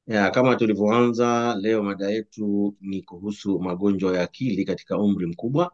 Ya, kama tulivyoanza leo, mada yetu ni kuhusu magonjwa ya akili katika umri mkubwa,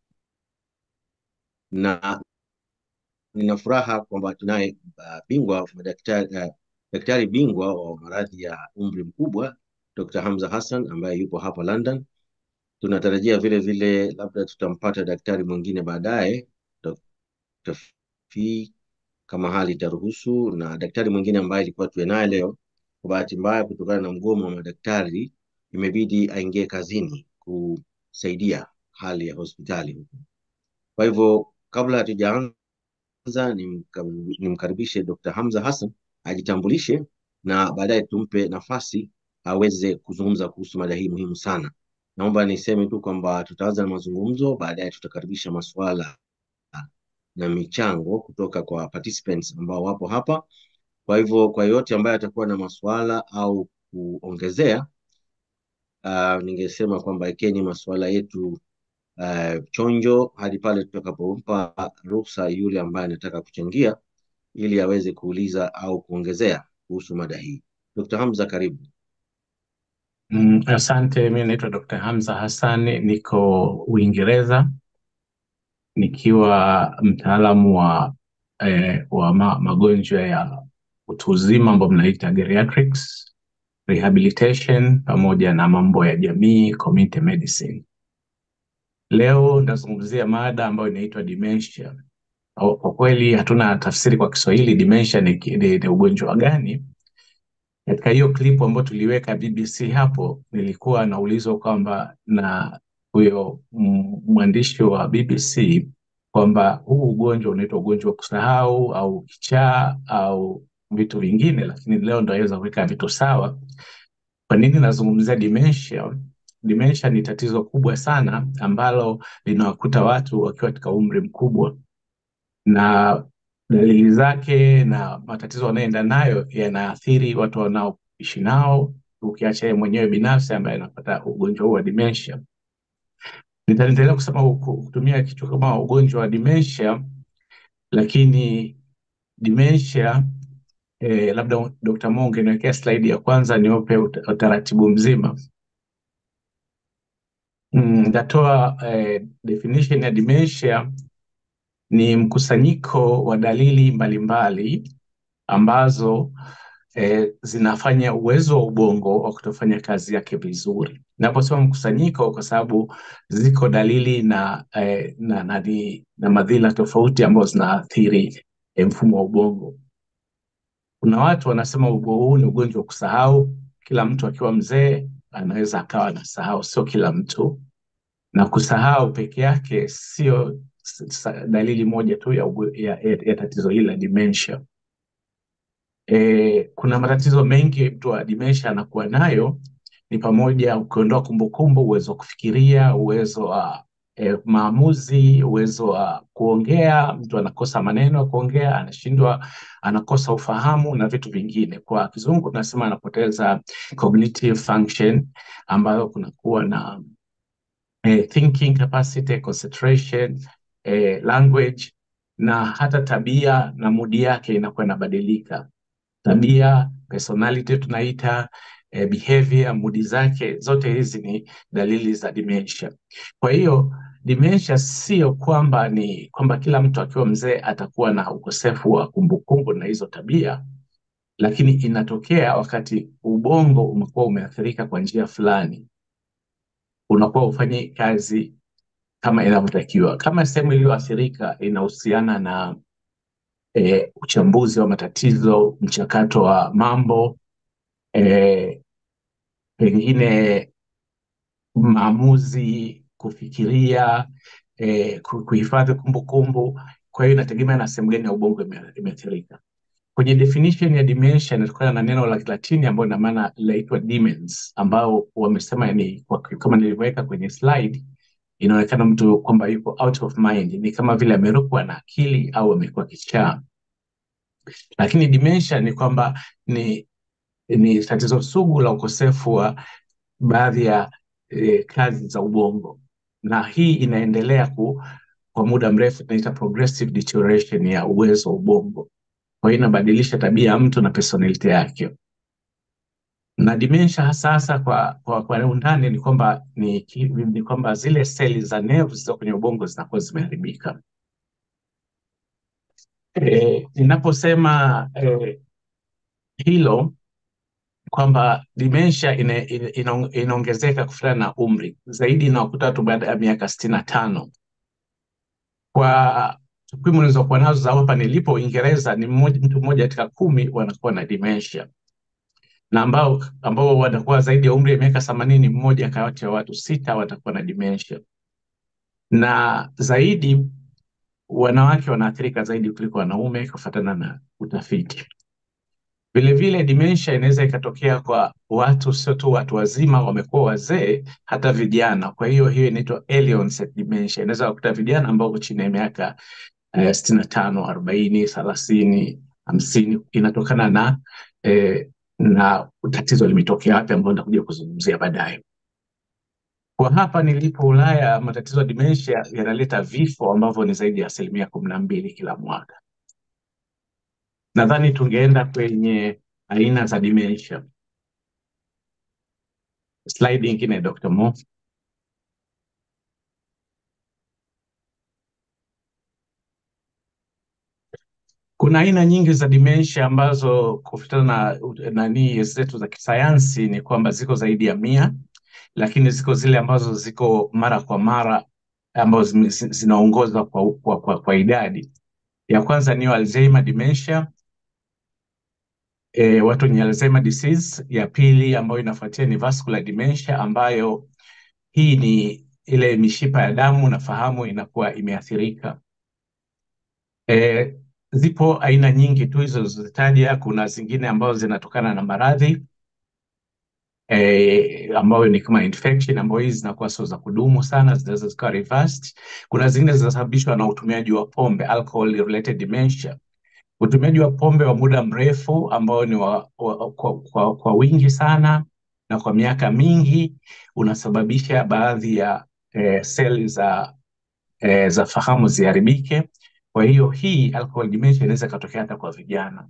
na nina furaha kwamba tunaye uh, bingwa madaktari, uh, daktari bingwa wa maradhi ya umri mkubwa Dr. Hamza Hassan ambaye yupo hapa London. Tunatarajia vile vile labda tutampata daktari mwingine baadaye, Dr. Fee kama hali itaruhusu, na daktari mwingine ambaye ilikuwa tuwe naye leo kwa bahati mbaya kutokana na mgomo wa madaktari imebidi aingie kazini kusaidia hali ya hospitali huku. Kwa hivyo kabla hatujaanza, nimka- nimkaribishe Dr. Hamza Hassan ajitambulishe na baadaye tumpe nafasi aweze kuzungumza kuhusu mada hii muhimu sana. Naomba niseme tu kwamba tutaanza na mazungumzo, baadaye tutakaribisha maswala na michango kutoka kwa participants ambao wapo hapa. Kwa hivyo kwa yote ambaye atakuwa na maswala au kuongezea, uh, ningesema kwamba ekeni maswala yetu uh, chonjo hadi pale tutakapompa ruhusa yule ambaye anataka kuchangia ili aweze kuuliza au kuongezea kuhusu mada hii. Dr. Hamza, karibu. Mm, asante. Mi naitwa Dr. Hamza Hassan, niko Uingereza nikiwa mtaalamu wa, eh, wa ma, magonjwa ya utu uzima ambayo mnaita geriatrics, rehabilitation pamoja na mambo ya jamii, community medicine. Leo ndazungumzia mada ambayo inaitwa dementia. Au- Kwa kweli hatuna tafsiri kwa Kiswahili dementia ni, ki- ni, ni ugonjwa gani? Katika hiyo klipu ambayo tuliweka BBC hapo, nilikuwa naulizwa kwamba na huyo mm, mwandishi wa BBC kwamba huu ugonjwa unaitwa ugonjwa wa kusahau au kichaa au vitu vingine, lakini leo ndo aweza kuweka vitu sawa. Kwa nini nazungumzia dementia? Dementia ni tatizo kubwa sana ambalo linawakuta watu wakiwa katika umri mkubwa na dalili zake na matatizo wanayoenda nayo yanaathiri watu wanaoishi nao, ukiacha yeye mwenyewe binafsi ambaye anapata ugonjwa huu wa dementia. Nitaendelea kusema huku- kutumia kichwa kama ugonjwa wa dementia, lakini dementia eh, labda Dr. Mo ungeniwekea slide ya kwanza niwape ut- utaratibu mzima. Mm, Nitatoa eh, definition ya dementia ni mkusanyiko wa dalili mbalimbali ambazo eh, zinafanya uwezo wa ubongo wa kutofanya kazi yake vizuri. Naposema mkusanyiko, kwa sababu ziko dalili na, eh, na, na, na, na madhila tofauti ambazo zinaathiri eh, mfumo wa ubongo. Kuna watu wanasema ugonjwa huu ni ugonjwa wa kusahau. Kila mtu akiwa mzee anaweza akawa anasahau, sio kila mtu, na kusahau peke yake sio s- s- dalili moja tu ya, ugo- ya, ya, ya tatizo hili la dementia. E, kuna matatizo mengi mtu wa dementia anakuwa nayo, ni pamoja ukiondoa kumbukumbu, uwezo wa kufikiria, uwezo wa e, maamuzi, uwezo wa kuongea. Mtu anakosa maneno ya kuongea, anashindwa, anakosa ufahamu na vitu vingine. Kwa kizungu tunasema anapoteza cognitive function, ambayo kunakuwa na eh, thinking capacity, concentration, eh, language na hata tabia na mudi yake inakuwa inabadilika. Tabia, personality tunaita eh, behavior, mudi zake, zote hizi ni dalili za dementia. Kwa hiyo dementia sio kwamba ni kwamba kila mtu akiwa mzee atakuwa na ukosefu wa kumbukumbu na hizo tabia, lakini inatokea wakati ubongo umekuwa umeathirika kwa njia fulani, unakuwa ufanye kazi kama inavyotakiwa. Kama sehemu iliyoathirika inahusiana na e, uchambuzi wa matatizo, mchakato wa mambo e, pengine maamuzi, kufikiria, e, ku- kuhifadhi kumbukumbu. Kwa hiyo inategemea na sehemu gani ya ubongo ime- imeathirika. Kwenye definition ya dementia inatokana na neno la Kilatini ambayo ina maana linaitwa demens, ambao wamesema ni kwa- kama nilivyoweka kwenye slide, inaonekana mtu kwamba yuko out of mind, ni kama vile amerukwa na akili au amekuwa kichaa. Lakini dementia ni kwamba ni ni tatizo sugu la ukosefu wa baadhi ya eh, kazi za ubongo, na hii inaendelea ku, kwa muda mrefu, tunaita progressive deterioration ya uwezo wa ubongo. Kwa hiyo inabadilisha tabia ya mtu na personality yake. na dementia hasa hasa kwa, kwa, kwa undani ni kwamba ni, ki- ni kwamba zile seli za nerves zilizo kwenye ubongo zinakuwa zimeharibika. E, ninaposema e, hilo kwamba dementia ina- ina- ina- inaongezeka kufuatana na umri zaidi inawakuta watu baada ya miaka sitini na tano. Kwa takwimu nilizokuwa nazo za hapa nilipo Uingereza, ni mmoja, mtu mmoja katika kumi wanakuwa na dementia na ambao ambao watakuwa zaidi ya umri ya miaka themanini, mmoja kati ya watu sita watakuwa na dementia, na zaidi wanawake wanaathirika zaidi kuliko wanaume kufuatana na utafiti. Vilevile dementia inaweza ikatokea kwa watu, sio tu watu wazima wamekuwa wazee, hata vijana. Kwa hiyo hiyo inaitwa early onset dementia. Inaweza kukuta vijana ambao wako chini ya miaka eh, sitini na tano, arobaini, thelathini, hamsini, inatokana na eh, na tatizo limetokea wapi, ambao nitakuja kuzungumzia baadaye. Kwa hapa nilipo Ulaya, matatizo ya dementia yanaleta vifo ambavyo ni zaidi ya asilimia kumi na mbili kila mwaka. Nadhani tungeenda kwenye aina za dementia. Slide nyingine Dr. Mo. Kuna aina nyingi za dementia ambazo kufuatana na nani zetu za kisayansi ni kwamba ziko zaidi ya mia, lakini ziko zile ambazo ziko mara kwa mara ambazo zime- zi- zinaongoza kwa, kwa, kwa, kwa idadi. Ya kwanza ni Alzheimer dementia, e, watu wenye Alzheimer disease. Ya pili ambayo inafuatia ni vascular dementia ambayo hii ni ile mishipa ya damu na fahamu inakuwa imeathirika. E, zipo aina nyingi tu hizo zilizozitaja. Kuna zingine ambazo zinatokana na maradhi e, ambayo ni kama infection, ambayo hizi zinakuwa sio za kudumu sana, zinaweza zikawa reversed. Kuna zingine zinasababishwa na utumiaji wa pombe, alcohol related dementia. Utumiaji wa pombe wa muda mrefu ambao ni wa, wa, kwa, kwa, kwa wingi sana na kwa miaka mingi unasababisha baadhi ya eh, seli za eh, za fahamu ziharibike. Kwa hiyo hii alcohol dementia inaweza ikatokea hata kwa vijana,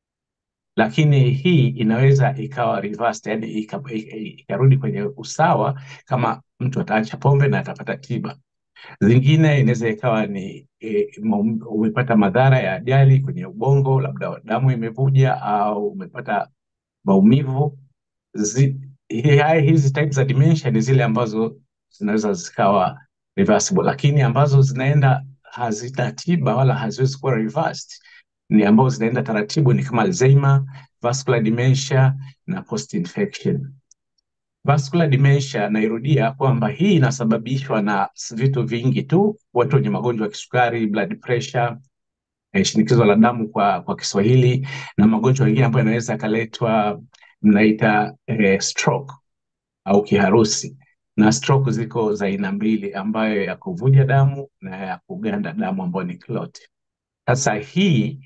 lakini hii inaweza ikawa reversed, yani ika- ika- ikarudi kwenye usawa kama mtu ataacha pombe na atapata tiba. Zingine inaweza ikawa ni e, umepata madhara ya ajali kwenye ubongo, labda damu imevuja au umepata maumivu. Zi, hi- hai- hizi type za dementia ni zile ambazo zinaweza zikawa reversible, lakini ambazo zinaenda hazina tiba wala haziwezi kuwa reversed ni ambazo zinaenda taratibu, ni kama Alzheimer, vascular dementia na post infection. Vascular dementia nairudia kwamba hii inasababishwa na s- vitu vingi tu, watu wenye magonjwa ya kisukari, blood pressure, eh, shinikizo la damu kwa, kwa Kiswahili na magonjwa mengine ambayo yanaweza yakaletwa mnaita eh, stroke au kiharusi. Na stroke ziko za aina mbili, ambayo ya kuvuja damu na ya kuganda damu ambayo ni clot. Sasa hii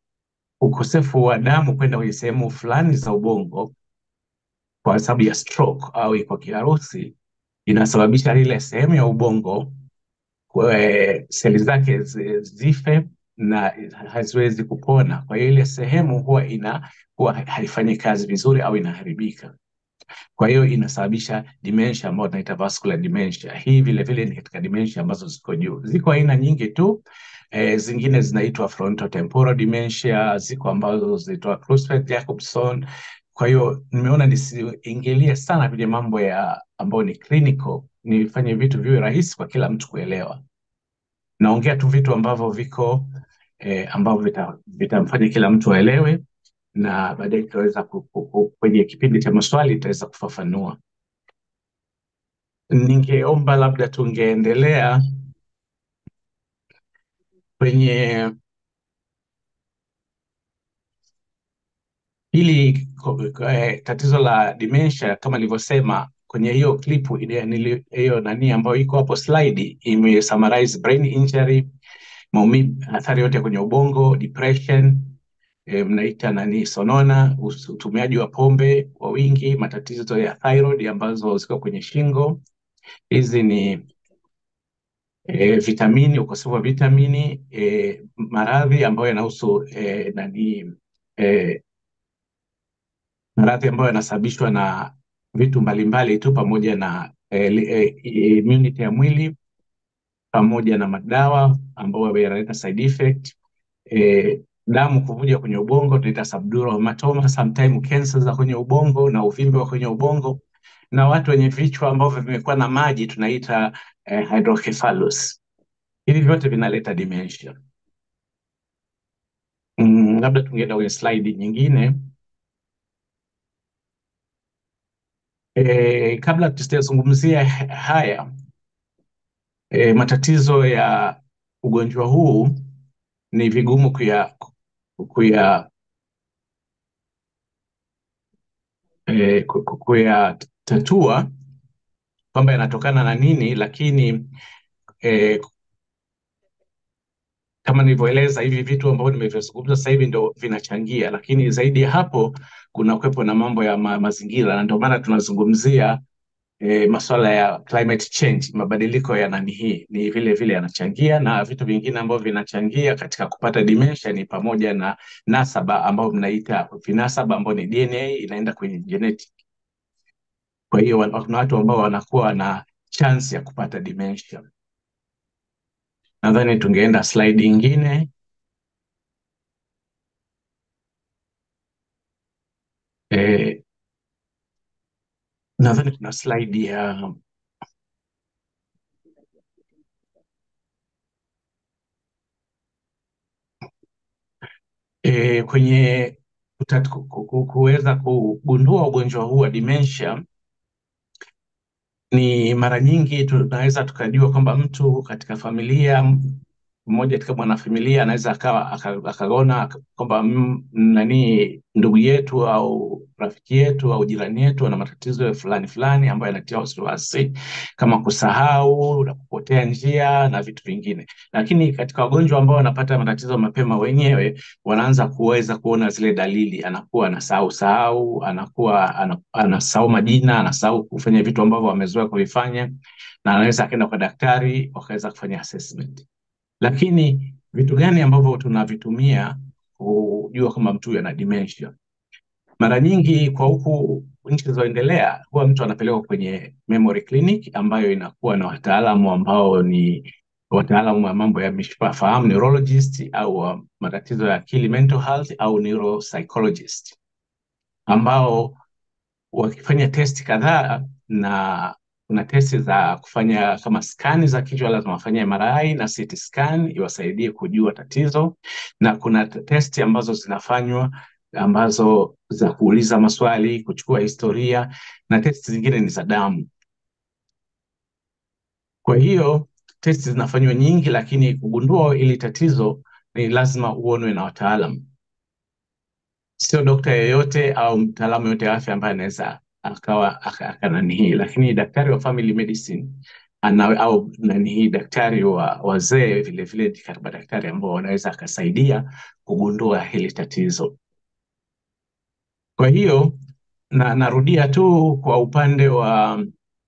ukosefu wa damu kwenda kwenye sehemu fulani za ubongo kwa sababu ya stroke au kwa kiharusi inasababisha ile sehemu ya ubongo kwe- seli zake zi- zife na haziwezi kupona. Kwa hiyo ile sehemu huwa ina huwa ha- haifanyi kazi vizuri au inaharibika. Kwa hiyo inasababisha dementia ambayo tunaita vascular dementia. Hii vile vile ni katika dementia ambazo ziko juu. Ziko aina nyingi tu. E, zingine zinaitwa frontotemporal dementia, ziko ambazo zinaitwa Creutzfeldt-Jackson. Kwa hiyo nimeona nisiingilie sana kwenye mambo ya ambayo ni clinical, nifanye vitu viwe rahisi kwa kila mtu kuelewa. Naongea tu vitu ambavyo viko eh, ambavyo vita- vitamfanya kila mtu aelewe na baadaye tutaweza ku- ku- ku- kwenye kipindi cha maswali tutaweza kufafanua. Ningeomba labda tungeendelea kwenye hili ko- ko- eh, tatizo la dementia kama nilivyosema kwenye hiyo klipu ile- nili- hiyo nani ambayo iko hapo slide ime summarize brain injury, maumivu, athari yote kwenye ubongo, depression, eh, mnaita nani sonona, us- utumiaji wa pombe kwa wingi, matatizo ya thyroid ambazo ziko kwenye shingo. Hizi ni e, vitamini, ukosefu wa vitamini, e, maradhi ambayo yanahusu e, nani e, maradhi ambayo yanasababishwa na vitu mbalimbali tu pamoja na eh, li- eh, immunity ya mwili pamoja na madawa ambayo yanaleta side effect eh, damu kuvuja kwenye ubongo tunaita subdural hematoma, sometime cancer za kwenye ubongo na uvimbe wa kwenye ubongo, na watu wenye vichwa ambavyo vimekuwa na maji tunaita eh, hydrocephalus. Hivi vyote vinaleta dementia. Mm, labda tungeenda kwenye slide nyingine. Eh, kabla tusijazungumzia haya eh, matatizo ya ugonjwa huu ni vigumu kuya kuya eh, ku- ku- kuyatatua kwamba yanatokana na nini, lakini eh, kama nilivyoeleza hivi vitu ambavyo nimevizungumza sasa hivi ndio vinachangia, lakini zaidi ya hapo kuna kuwepo na mambo ya ma mazingira, na ndio maana tunazungumzia e, masuala ya climate change, mabadiliko ya nani hii ni vile vile yanachangia, na vitu vingine ambavyo vinachangia katika kupata dementia ni pamoja na nasaba ambao mnaita vinasaba ambao ni DNA inaenda kwenye genetic. Kwa hiyo wana- kuna watu ambao wanakuwa na chance ya kupata dementia. Nadhani tungeenda slide ingine. E, nadhani kuna slide ya e, kwenye kutat- ku- ku- ku- kuweza kugundua ugonjwa huu wa dementia ni mara nyingi tunaweza tukajua kwamba mtu katika familia m- mmoja katika mwanafamilia anaweza akawa aka- akaona aka- kwamba mm, nani ndugu yetu au rafiki yetu au jirani yetu ana matatizo fulani fulani ambayo yanatia wasiwasi kama kusahau na kupotea njia na vitu vingine. Lakini katika wagonjwa ambao wanapata matatizo mapema wenyewe wanaanza kuweza kuona zile dalili, anakuwa anasahau sahau, anakuwa ana- anasahau majina, anasahau kufanya vitu ambavyo amezoea kuvifanya, na anaweza akaenda kwa daktari wakaweza kufanya assessment. Lakini vitu gani ambavyo tunavitumia kujua kama mtu huyu ana dementia? Mara nyingi kwa huku nchi zilizoendelea huwa mtu anapelekwa kwenye memory clinic ambayo inakuwa na wataalamu ambao ni wataalamu wa mambo ya mishipa fahamu neurologist au wa matatizo ya akili mental health au neuropsychologist ambao wakifanya testi kadhaa na kuna testi za kufanya kama skani za kichwa, lazima wafanye MRI na CT scan iwasaidie kujua tatizo, na kuna t- testi ambazo zinafanywa ambazo za kuuliza maswali, kuchukua historia, na testi zingine ni za damu. Kwa hiyo testi zinafanywa nyingi, lakini kugundua ili tatizo ni lazima uonwe na wataalamu sio dokta yeyote au mtaalamu yote wa afya ambaye anaweza akawa aka- akanani hii, lakini daktari wa family medicine ana, au nani hii daktari wa wazee vile vile ni kama daktari ambao wanaweza akasaidia kugundua hili tatizo. Kwa hiyo na narudia tu kwa upande wa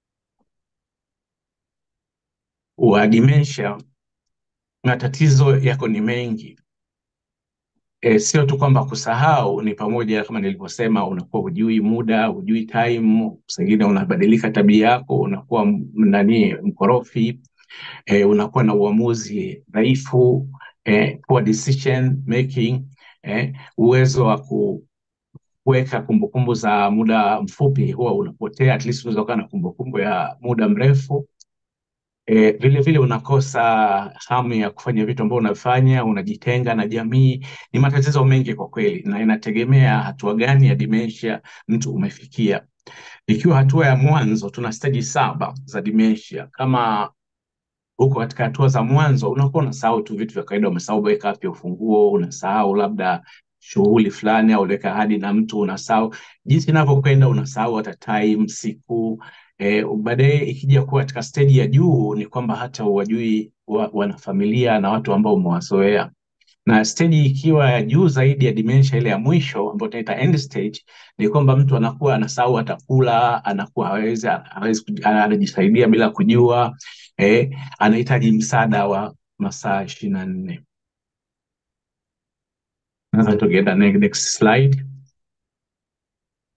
wa dementia, matatizo yako ni mengi. E, sio tu kwamba kusahau, ni pamoja kama nilivyosema, unakuwa hujui muda, hujui time, sengine unabadilika tabia yako, unakuwa m- nani mkorofi, e, unakuwa na uamuzi dhaifu, e, poor decision making, e, uwezo wa ku kuweka kumbukumbu za muda mfupi huwa unapotea, at least unaweza kuwa na kumbukumbu ya muda mrefu. E, vile vile unakosa hamu ya kufanya vitu ambavyo unafanya, unajitenga na jamii. Ni matatizo mengi kwa kweli, na inategemea hatua gani ya dementia mtu umefikia. Ikiwa hatua ya mwanzo, tuna stage saba za dementia. Kama huko katika hatua za mwanzo, unakuwa unasahau tu vitu vya kawaida, umesahau kuweka wapi ufunguo, unasahau labda shughuli fulani, au uliweka ahadi na mtu, unasahau jinsi inavyokwenda, unasahau hata time, siku eh, baadaye ikija kuwa katika stage ya juu ni kwamba hata huwajui wa, wanafamilia na watu ambao umewazoea na stage ikiwa ya juu zaidi ya dementia ile ya mwisho ambayo tunaita end stage, ni kwamba mtu anakuwa anasahau hata kula, anakuwa hawezi hawezi kuji- anajisaidia bila kujua eh, anahitaji msaada wa masaa ishirini na nne. Sasa tukienda ne- next slide.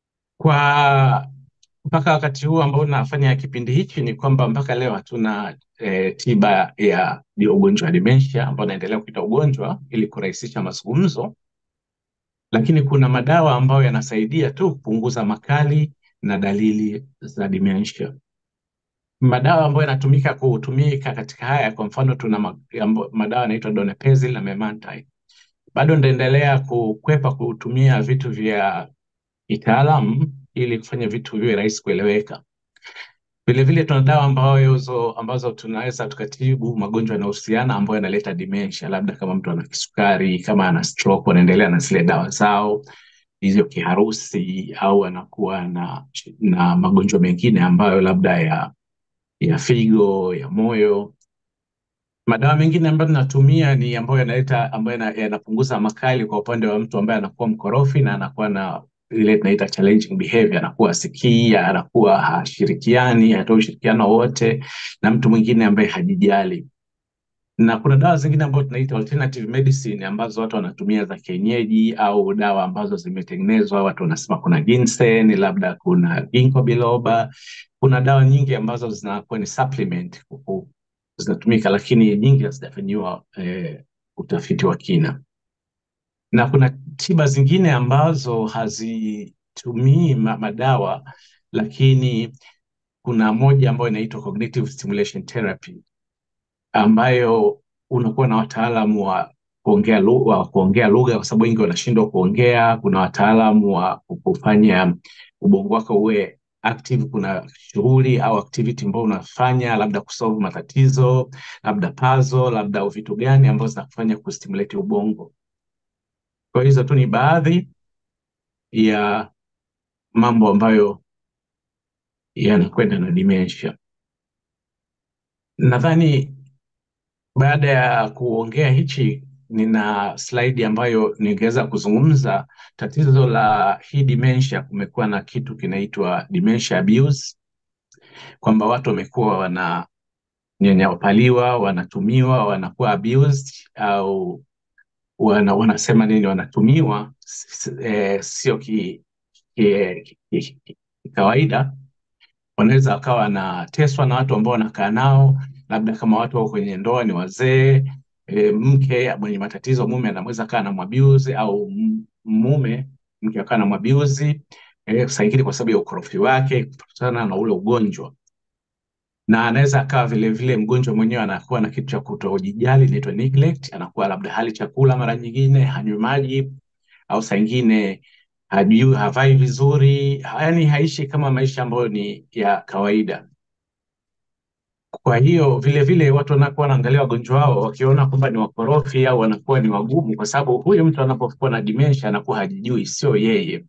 Kwa mpaka wakati huu ambao nafanya kipindi hichi ni kwamba mpaka leo hatuna eh, tiba ya ya ugonjwa wa dementia ambao naendelea kuita ugonjwa ili kurahisisha mazungumzo, lakini kuna madawa ambayo yanasaidia tu kupunguza makali na dalili za dementia. Madawa ambayo yanatumika kutumika katika haya, kwa mfano tuna ma- ambo- madawa yanaitwa donepezil na memantine. Bado ndaendelea kukwepa kutumia vitu vya kitaalamu ili kufanya vitu viwe rahisi kueleweka. Vilevile tuna dawa ambazo, ambazo tunaweza tukatibu magonjwa yanayohusiana ambayo yanaleta dementia, labda kama mtu ana kisukari, kama ana stroke, wanaendelea na zile dawa zao hizo kiharusi, au anakuwa na, na magonjwa mengine ambayo labda ya ya figo, ya moyo. Madawa mengine ambayo tunatumia ni ambayo yanaleta ambayo yana- yanapunguza makali kwa upande wa mtu ambaye anakuwa mkorofi na anakuwa na ile tunaita challenging behavior, anakuwa sikii, anakuwa hashirikiani, hatoi ushirikiano wote na mtu mwingine ambaye hajijali. Na kuna dawa zingine ambazo tunaita alternative medicine ambazo watu wanatumia za kienyeji au dawa ambazo zimetengenezwa, watu wanasema kuna ginseng, labda kuna ginkgo biloba. Kuna dawa nyingi ambazo zinakuwa ni supplement huku zinatumika, lakini nyingi hazijafanyiwa eh, utafiti wa kina. Na kuna tiba zingine ambazo hazitumii ma- madawa, lakini kuna moja ambayo inaitwa cognitive stimulation therapy ambayo unakuwa na wataalamu wa kuongea lugha, wa kuongea lugha kwa sababu wengi wanashindwa kuongea. Kuna wataalamu wa kufanya ubongo wako uwe active. Kuna shughuli au activity ambayo unafanya, labda kusolve matatizo, labda puzzle, labda vitu gani ambazo zinakufanya kustimulate ubongo. Kwa hizo tu ni baadhi ya mambo ambayo yanakwenda na dementia. Nadhani baada ya kuongea hichi, nina slide ambayo ningeweza kuzungumza tatizo la hii dementia. Kumekuwa na kitu kinaitwa dementia abuse, kwamba watu wamekuwa wananyanyapaliwa, wanatumiwa, wanakuwa abused au wana, wanasema nini, wanatumiwa s- s- eh, sio ki, ki, ki, ki, ki kawaida wanaweza wakawa wanateswa na watu ambao wanakaa nao, labda kama watu wako kwenye ndoa ni wazee e, mke mwenye matatizo, mume anaweza kaa na mwabiuzi au m- mume mke akaa na mwabiuzi e, saa ingine kwa sababu ya ukorofi wake kutokana na ule ugonjwa, na anaweza akawa vile vile mgonjwa mwenyewe anakuwa na kitu cha kutojijali, inaitwa neglect. Anakuwa labda hali chakula, mara nyingine hanywi maji, au saa ingine hajui havai vizuri, yaani haishi kama maisha ambayo ni ya kawaida. Kwa hiyo vile vile watu wanakuwa wanaangalia wagonjwa wao wakiona kwamba ni wakorofi au wanakuwa ni wagumu, kwa sababu huyu mtu anapokuwa na dementia anakuwa hajijui, sio yeye.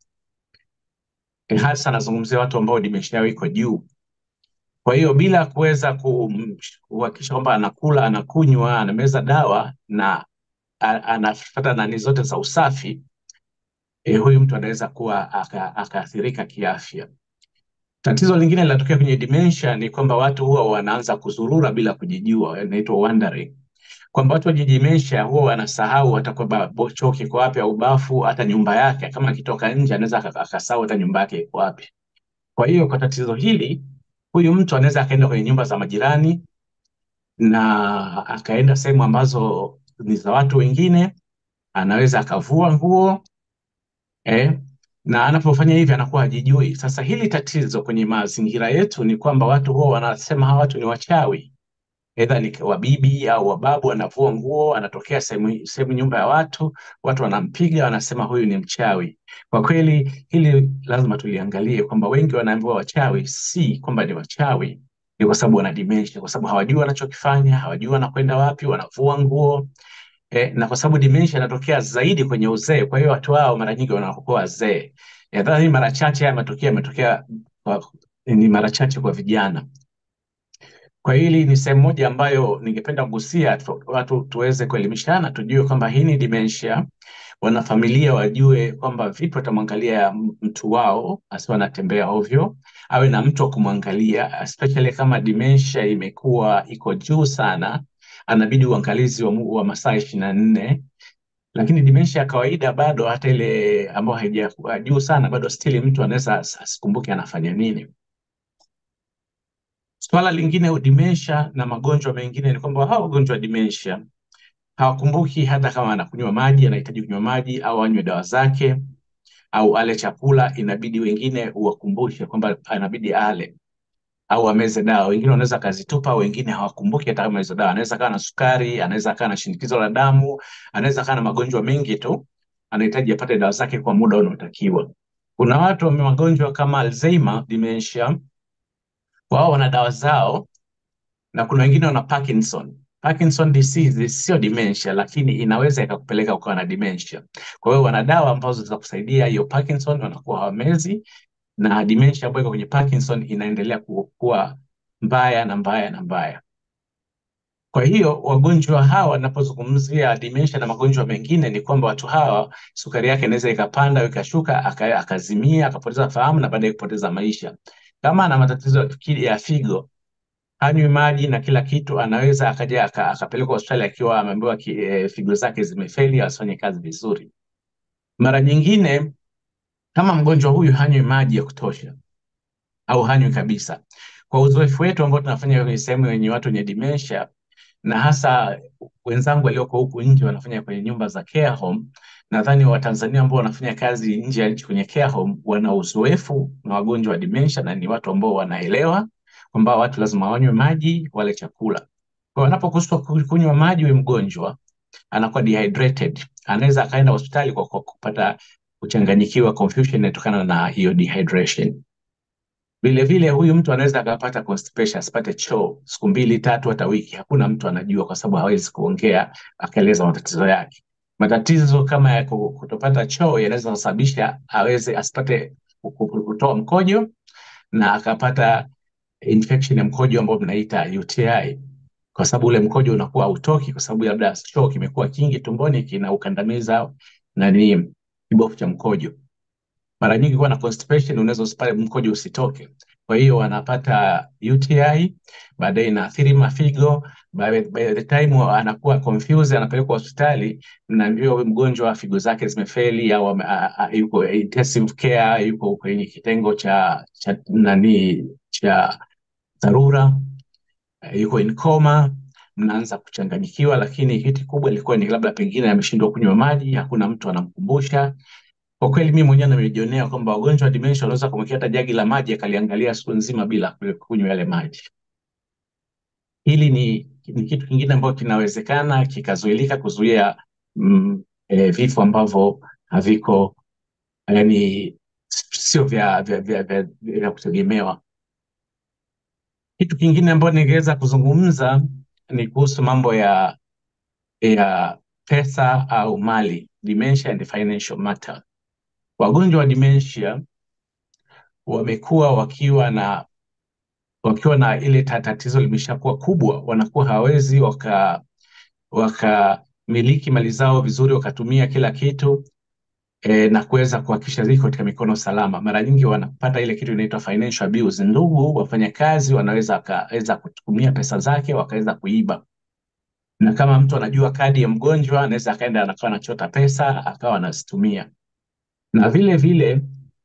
E, hasa anazungumzia watu ambao dementia yao iko juu. Kwa hiyo bila kuweza kum- kuhakikisha kwamba anakula, anakunywa, anameza dawa na a- anafuata nani zote za usafi, e, huyu mtu anaweza kuwa aka- akaathirika kiafya. Tatizo lingine linatokea kwenye dementia ni kwamba watu huwa wanaanza kuzurura bila kujijua, inaitwa wandering. Kwamba watu wenye dementia huwa wanasahau hata kwamba bo- choo kiko wapi au bafu, hata nyumba yake. Kama akitoka nje anaweza aka- akasahau hata nyumba yake iko wapi. Kwa hiyo kwa tatizo hili, huyu mtu anaweza akaenda kwenye nyumba za majirani na akaenda sehemu ambazo ni za watu wengine, anaweza akavua nguo eh, na anapofanya hivi anakuwa hajijui. Sasa hili tatizo kwenye mazingira yetu ni kwamba watu huwa wanasema hawa watu ni wachawi, aidha ni wabibi au wababu, anavua nguo, anatokea sehemu sehemu nyumba ya watu, watu wanampiga, wanasema huyu ni mchawi. Kwa kweli hili lazima tuliangalie kwamba wengi wanaambiwa wachawi, si kwamba ni wachawi, ni kwa sababu wana dementia, kwa sababu hawajui wanachokifanya, hawajui wanakwenda wapi, wanavua nguo eh, na kwa sababu dementia inatokea zaidi kwenye uzee, kwa hiyo watu hao mara nyingi wanakuwa wazee. Nadhani mara chache haya matokeo yametokea kwa- ni mara chache kwa vijana. Kwa hili ni sehemu moja ambayo ningependa kugusia tu, watu tuweze kuelimishana, tujue kwamba hii ni dementia. Wanafamilia wajue kwamba vipi watamwangalia m- mtu wao asiwe anatembea ovyo, awe na mtu wa kumwangalia, especially kama dementia imekuwa iko juu sana, anabidi uangalizi wa, mu- wa masaa ishirini na nne lakini dementia ya kawaida bado hata ile ambayo haijakuwa juu sana bado still mtu anaweza as- asikumbuke anafanya nini. Swala lingine dementia na magonjwa mengine ni kwamba hawa wagonjwa wa dementia hawakumbuki hata kama anakunywa maji, anahitaji kunywa maji au anywe dawa zake au ale chakula, inabidi wengine uwakumbushe kwamba anabidi ale au ameze dawa. Wengine wanaweza akazitupa, wengine hawakumbuki hata kama hizo dawa. Anaweza kaa na sukari, anaweza kaa na shinikizo la damu, anaweza kaa na magonjwa mengi tu, anahitaji apate dawa zake kwa muda unaotakiwa. Kuna watu wenye magonjwa kama Alzheimer dementia, wao wana dawa zao, na kuna wengine wana Parkinson. Parkinson disease sio dementia, lakini inaweza ikakupeleka ukawa na dementia. Kwa hiyo wana dawa ambazo zitakusaidia hiyo Parkinson, wanakuwa hawamezi na dementia ambayo iko kwenye Parkinson inaendelea kuwa mbaya na mbaya na mbaya. Kwa hiyo wagonjwa hawa, wanapozungumzia dementia na magonjwa mengine, ni kwamba watu hawa sukari yake inaweza ikapanda au ikashuka, aka- akazimia, akapoteza fahamu na baadaye kupoteza maisha. Kama ana matatizo ya fikiri- ya figo, hanywi maji na kila kitu, anaweza akaja aka- akapelekwa hospitali akiwa ameambiwa ki- eh, figo zake zimefeli, asifanye kazi vizuri. Mara nyingine kama mgonjwa huyu hanywi maji ya kutosha au hanywi kabisa, kwa uzoefu wetu ambao tunafanya kwenye sehemu yenye watu wenye dementia na hasa wenzangu walioko huku nje wanafanya kwenye nyumba za care home. Nadhani Watanzania ambao wanafanya kazi nje ya nchi kwenye care home wana uzoefu na wagonjwa wa dementia na ni watu ambao wanaelewa kwamba watu lazima wanywe maji, wale chakula. Kwa wanapokosa kunywa maji, huyu mgonjwa anakuwa dehydrated, anaweza akaenda hospitali kwa, kwa kupata kuchanganyikiwa, confusion inatokana na hiyo dehydration. Vile vile huyu mtu anaweza akapata constipation, asipate choo siku mbili tatu, hata wiki. Hakuna mtu anajua, kwa sababu hawezi kuongea akaeleza matatizo yake. Matatizo kama ya ku- kutopata choo yanaweza kusababisha aweze asipate ku- ku- kutoa mkojo na akapata infection ya mkojo ambao mnaita UTI, kwa sababu ule mkojo unakuwa hautoki, kwa sababu labda choo kimekuwa kingi tumboni, kinaukandamiza nani kibofu cha mkojo mara nyingi kuwa na constipation unaweza usipate mkojo usitoke. Kwa hiyo wanapata UTI, baadaye inaathiri mafigo. By, by the time anakuwa confused, anapelekwa hospitali na ndio huyu mgonjwa figo zake zimefeli au ame- a- a- yuko intensive care, yuko kwenye kitengo cha, cha nani cha dharura, eh, yuko in coma, mnaanza kuchanganyikiwa, lakini kitu kubwa ilikuwa ni labda pengine ameshindwa kunywa maji, hakuna mtu anamkumbusha. Kwa kweli mimi mwenyewe nimejionea kwamba wagonjwa wa dementia wanaweza kumwekea hata jagi la maji akaliangalia siku nzima bila kunywa yale maji. Hili ni, ni kitu kingine ambacho kinawezekana kikazuilika kuzuia mm, eh, vifo ambavyo haviko yani sio vya, vya, vya, vya, vya kutegemewa. Kitu kingine ambacho ningeweza kuzungumza ni kuhusu mambo ya ya pesa au mali, dementia and financial matter. Wagonjwa wa dementia wamekuwa wakiwa na wakiwa na ile ta- tatizo limeshakuwa kubwa, wanakuwa hawawezi waka wakamiliki mali zao vizuri, wakatumia kila kitu e, na kuweza kuhakikisha ziko katika mikono salama. Mara nyingi wanapata ile kitu inaitwa financial abuse. Ndugu wafanyakazi wanaweza wakaweza kutumia pesa zake wakaweza kuiba, na kama mtu anajua kadi ya mgonjwa, anaweza akaenda anakuwa anachota pesa akawa anazitumia, na vile vile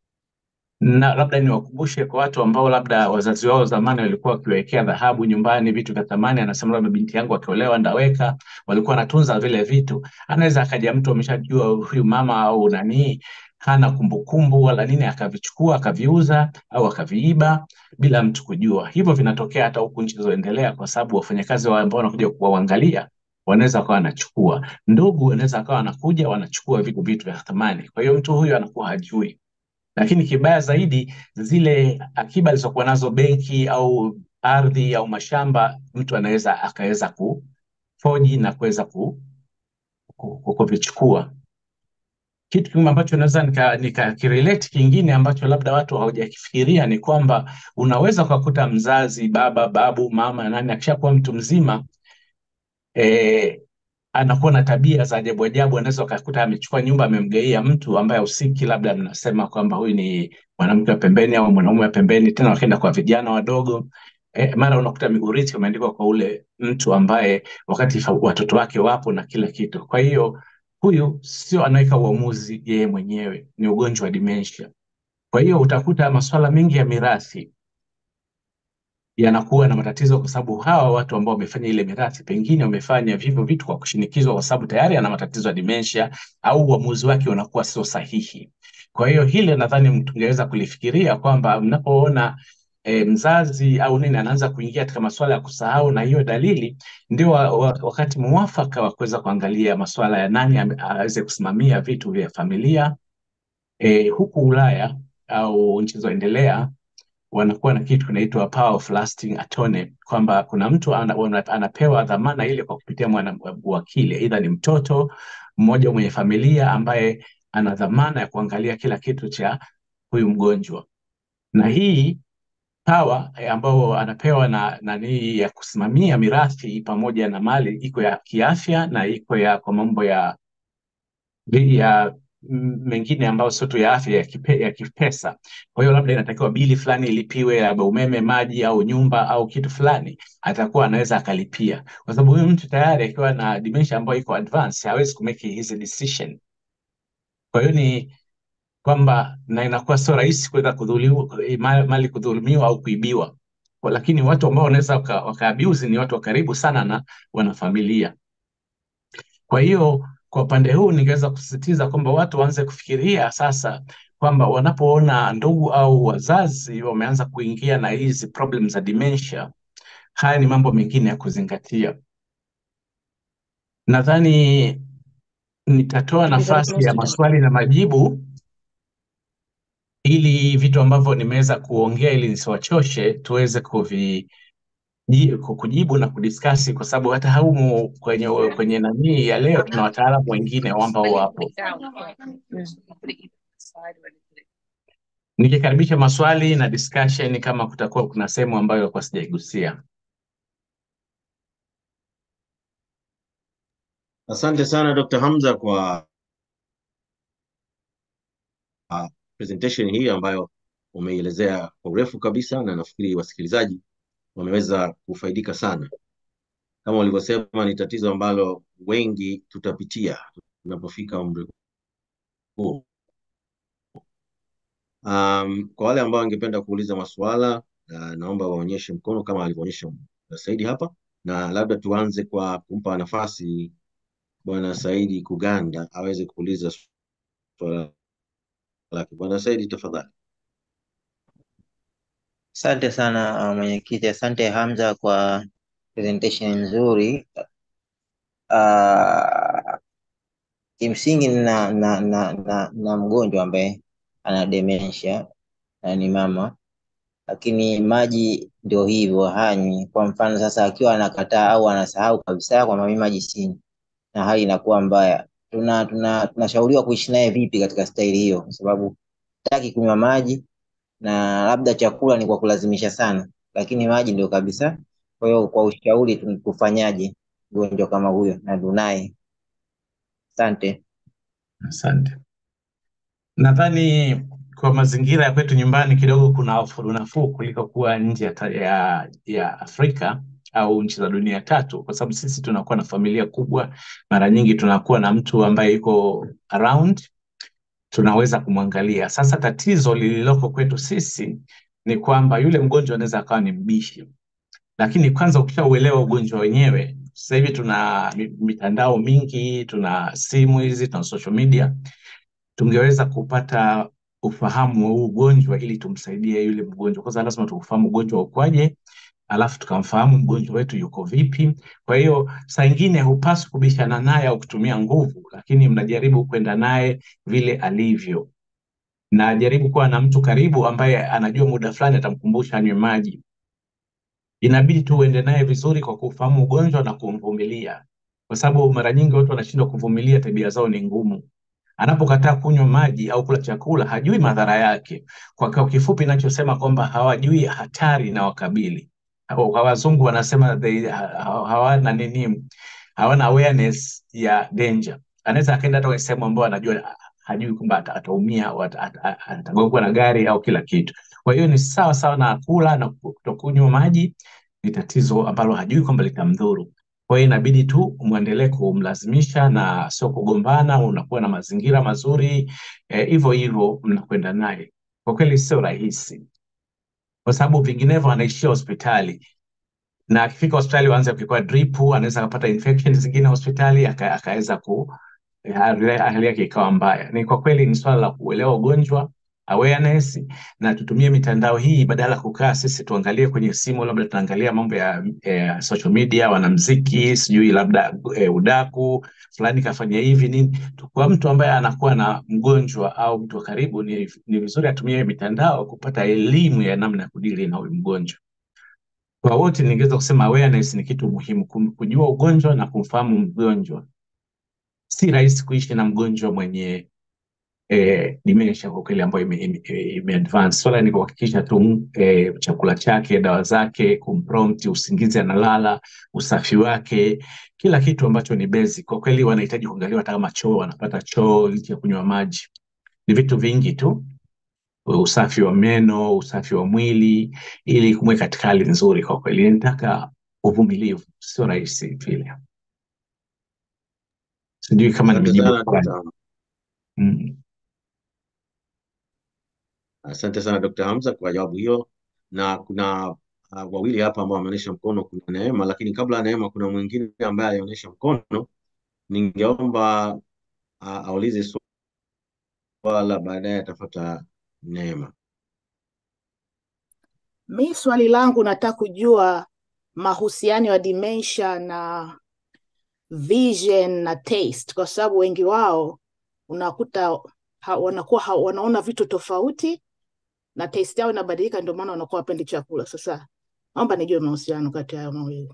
na labda niwakumbushe kwa watu ambao labda wazazi wao zamani walikuwa wakiwekea dhahabu nyumbani, vitu vya thamani. Anasema labda binti yangu akiolewa ndaweka, walikuwa wanatunza vile vitu. Anaweza akaja mtu ameshajua huyu mama au nani hana kumbukumbu wala nini, akavichukua akaviuza au akaviiba bila mtu kujua. Hivyo vinatokea hata huku nchi zilizoendelea, kwa sababu wafanyakazi wao ambao wanakuja kuwaangalia wanaweza wakawa wanachukua, ndugu wanaweza wakawa wanakuja wanachukua vitu vitu vya thamani. Kwa hiyo mtu huyu anakuwa hajui lakini kibaya zaidi, zile akiba alizokuwa nazo benki au ardhi au mashamba, mtu anaweza akaweza kufoji na kuweza ku, ku, ku, kuvichukua. Kitu kingine ambacho naweza nika, nika kirelate kingine ambacho labda watu hawajakifikiria ni kwamba unaweza ukakuta mzazi, baba, babu, mama, nani akishakuwa mtu mzima eh, anakuwa na tabia za ajabu ajabu. Anaweza ukakuta amechukua nyumba amemgaia mtu ambaye usiki, labda mnasema kwamba huyu ni mwanamke wa pembeni au mwanaume wa pembeni, tena wakaenda kwa vijana wadogo e, mara unakuta urithi umeandikwa kwa ule mtu ambaye wakati fa- watoto wake wapo na kila kitu. Kwa hiyo huyu sio anaweka uamuzi yeye mwenyewe, ni ugonjwa wa dementia. Kwa hiyo utakuta masuala mengi ya mirathi yanakuwa na matatizo kwa sababu hawa watu ambao wamefanya ile mirathi pengine wamefanya vivyo vitu kwa kushinikizwa, kwa sababu tayari ana matatizo ya dementia au uamuzi wake unakuwa sio sahihi. Kwa hiyo hili nadhani tungeweza kulifikiria kwamba mnapoona e, mzazi au nini anaanza kuingia katika masuala ya kusahau na hiyo dalili, ndio wa, wa, wakati muafaka wa kuweza kuangalia masuala ya nani ame- aweze kusimamia vitu vya familia. E, huku Ulaya au nchi zilizoendelea wanakuwa na kitu kinaitwa power of lasting attorney, kwamba kuna mtu ana, wana- anapewa dhamana ile kwa kupitia mwana wakili, aidha ni mtoto mmoja mwenye familia ambaye ana dhamana ya kuangalia kila kitu cha huyu mgonjwa, na hii power eh, ambao anapewa na nani ya kusimamia mirathi pamoja na mali iko ya kiafya na iko ya kwa mambo ya ya m- mengine ambayo sio tu ya afya ya, kipe, ya kipesa. Kwa hiyo labda inatakiwa bili fulani ilipiwe, labda umeme, maji au nyumba au kitu fulani, atakuwa anaweza akalipia, kwa sababu huyu mtu tayari akiwa na dementia ambayo iko advance hawezi kumake hizi decision. Kwa hiyo ni kwamba na inakuwa sio rahisi kuweza kudhulumiwa eh, ma- mali kudhulumiwa au kuibiwa. Kwa- Lakini watu ambao wanaweza waka, waka abuse ni watu wa karibu sana na wanafamilia. Kwa hiyo kwa upande huu ningeweza kusisitiza kwamba watu waanze kufikiria sasa kwamba wanapoona ndugu au wazazi wameanza kuingia na hizi problem za dementia, haya ni mambo mengine ya kuzingatia. Nadhani nitatoa nafasi ya maswali na majibu ili vitu ambavyo nimeweza kuongea ili nisiwachoshe tuweze kuvi ji- ku- kujibu na kudiskasi kwa sababu hata humu kwenye kwenye nanii ya leo tuna wataalamu wengine ambao wapo. Nikikaribisha maswali na discussion kama kutakuwa kuna sehemu ambayo ilikuwa sijaigusia. Asante sana Dr. Hamza kwa uh, presentation hii ambayo umeielezea kwa urefu kabisa, na nafikiri wasikilizaji wameweza kufaidika sana. Kama ulivyosema, ni tatizo ambalo wengi tutapitia tunapofika umri huu. Um, kwa wale ambao wangependa kuuliza maswala uh, naomba waonyeshe mkono kama alivyoonyesha Saidi hapa, na labda tuanze kwa kumpa nafasi Bwana Saidi Kuganda aweze kuuliza swala lake. Bwana Saidi, tafadhali. Asante sana uh, mwenyekiti. Asante Hamza kwa presentation nzuri. Uh, kimsingi na, na, na, na, na mgonjwa ambaye ana dementia na ni mama, lakini maji ndio hivyo hanywi. Kwa mfano sasa, akiwa anakataa au anasahau kabisa kwamba mimi maji sinywi, na hali inakuwa mbaya, tuna tuna tunashauriwa kuishi naye vipi katika staili hiyo? Kwa sababu hataki kunywa maji na labda chakula ni kwa kulazimisha sana, lakini maji ndio kabisa. Kwa hiyo kwa ushauri tu- tufanyaje mgonjwa kama huyo na tunaye? Asante. Asante. Nadhani kwa mazingira ya kwetu nyumbani kidogo kuna unafuu kuliko kuwa nje ya, ta- ya, ya Afrika au nchi za dunia tatu, kwa sababu sisi tunakuwa na familia kubwa. Mara nyingi tunakuwa na mtu ambaye yuko around, tunaweza kumwangalia. Sasa tatizo lililoko kwetu sisi ni kwamba yule mgonjwa anaweza akawa ni mbishi, lakini kwanza ukishauelewa ugonjwa wenyewe, sasa hivi tuna mi- mitandao mingi, tuna simu hizi, tuna social media tungeweza kupata ufahamu wa huu ugonjwa ili tumsaidie yule mgonjwa. Kwanza lazima tuufahamu ugonjwa ukwaje, alafu tukamfahamu mgonjwa wetu yuko vipi. Kwa hiyo saa ingine hupaswi kubishana naye au kutumia nguvu, lakini mnajaribu kwenda naye vile alivyo, na jaribu kuwa na mtu karibu ambaye anajua muda fulani atamkumbusha anywe maji. Inabidi tu uende naye vizuri kwa kufahamu ugonjwa na kumvumilia, kwa sababu mara nyingi watu wanashindwa kuvumilia, tabia zao ni ngumu anapokataa kunywa maji au kula chakula hajui madhara yake. Kwa kwa kifupi, ninachosema kwamba hawajui hatari na wakabili. Kwa kwa wazungu wanasema they, ha- ha- hawana nini, hawana awareness ya danger. Anaweza akaenda hata kwenye sehemu ambayo anajua hajui kwamba ata- ataumia au ata- ata- atagongwa na gari au kila kitu. Kwa hiyo ni sawa sawa na kula na kutokunywa maji, ni tatizo ambalo hajui kwamba litamdhuru. Kwa hiyo inabidi tu mwendelee kumlazimisha na sio kugombana, unakuwa na mazingira mazuri eh, hivyo hivyo mnakwenda naye. Kwa kweli sio rahisi, kwa sababu vinginevyo anaishia hospitali na akifika hospitali waanze kuchukua drip, anaweza akapata infection zingine hospitali aka- akaweza ku hali hali yake ikawa mbaya. Ni kwa kweli ni swala la kuelewa ugonjwa awareness, na tutumie mitandao hii badala ya kukaa sisi tuangalie kwenye simu, labda tunaangalia mambo ya eh, social media, wanamziki, sijui labda eh, udaku fulani kafanya hivi nini. Kwa mtu ambaye anakuwa na mgonjwa au mtu wa karibu, ni, ni vizuri atumie mitandao kupata elimu ya namna ya kudili na huyu mgonjwa. Kwa wote ningeweza kusema awareness ni kitu muhimu, kum- kujua ugonjwa na kumfahamu mgonjwa. Si rahisi kuishi na mgonjwa mwenye eh, dementia kwa kweli ambayo ime, ime, ime advance. Swala ni kuhakikisha tu eh, chakula chake, dawa zake, kumprompt, usingizi analala, usafi wake, kila kitu ambacho ni basic. Kwa kweli wanahitaji kuangaliwa hata kama choo wanapata choo licha ya kunywa maji. Ni vitu vingi tu, usafi wa meno, usafi wa mwili, ili kumweka katika hali nzuri. Kwa kweli nitaka uvumilivu, sio rahisi vile. Sijui kama Asante nimejibu sana swali. Dr. Mm. Asante sana Dr. Hamza kwa jawabu hiyo, na kuna uh, wawili hapa ambao wameonyesha mkono. Kuna Neema, lakini kabla ya Neema kuna mwingine ambaye alionyesha mkono. Ningeomba uh, aulize swala, baadaye atafuata Neema. Mi swali langu nataka kujua mahusiano ya dementia na vision na taste, kwa sababu wengi wao unakuta ha, wanakuwa ha, wanaona vitu tofauti na taste yao inabadilika, ndio maana wanakuwa wapendi chakula. Sasa naomba nijue mahusiano kati ya hayo mawili.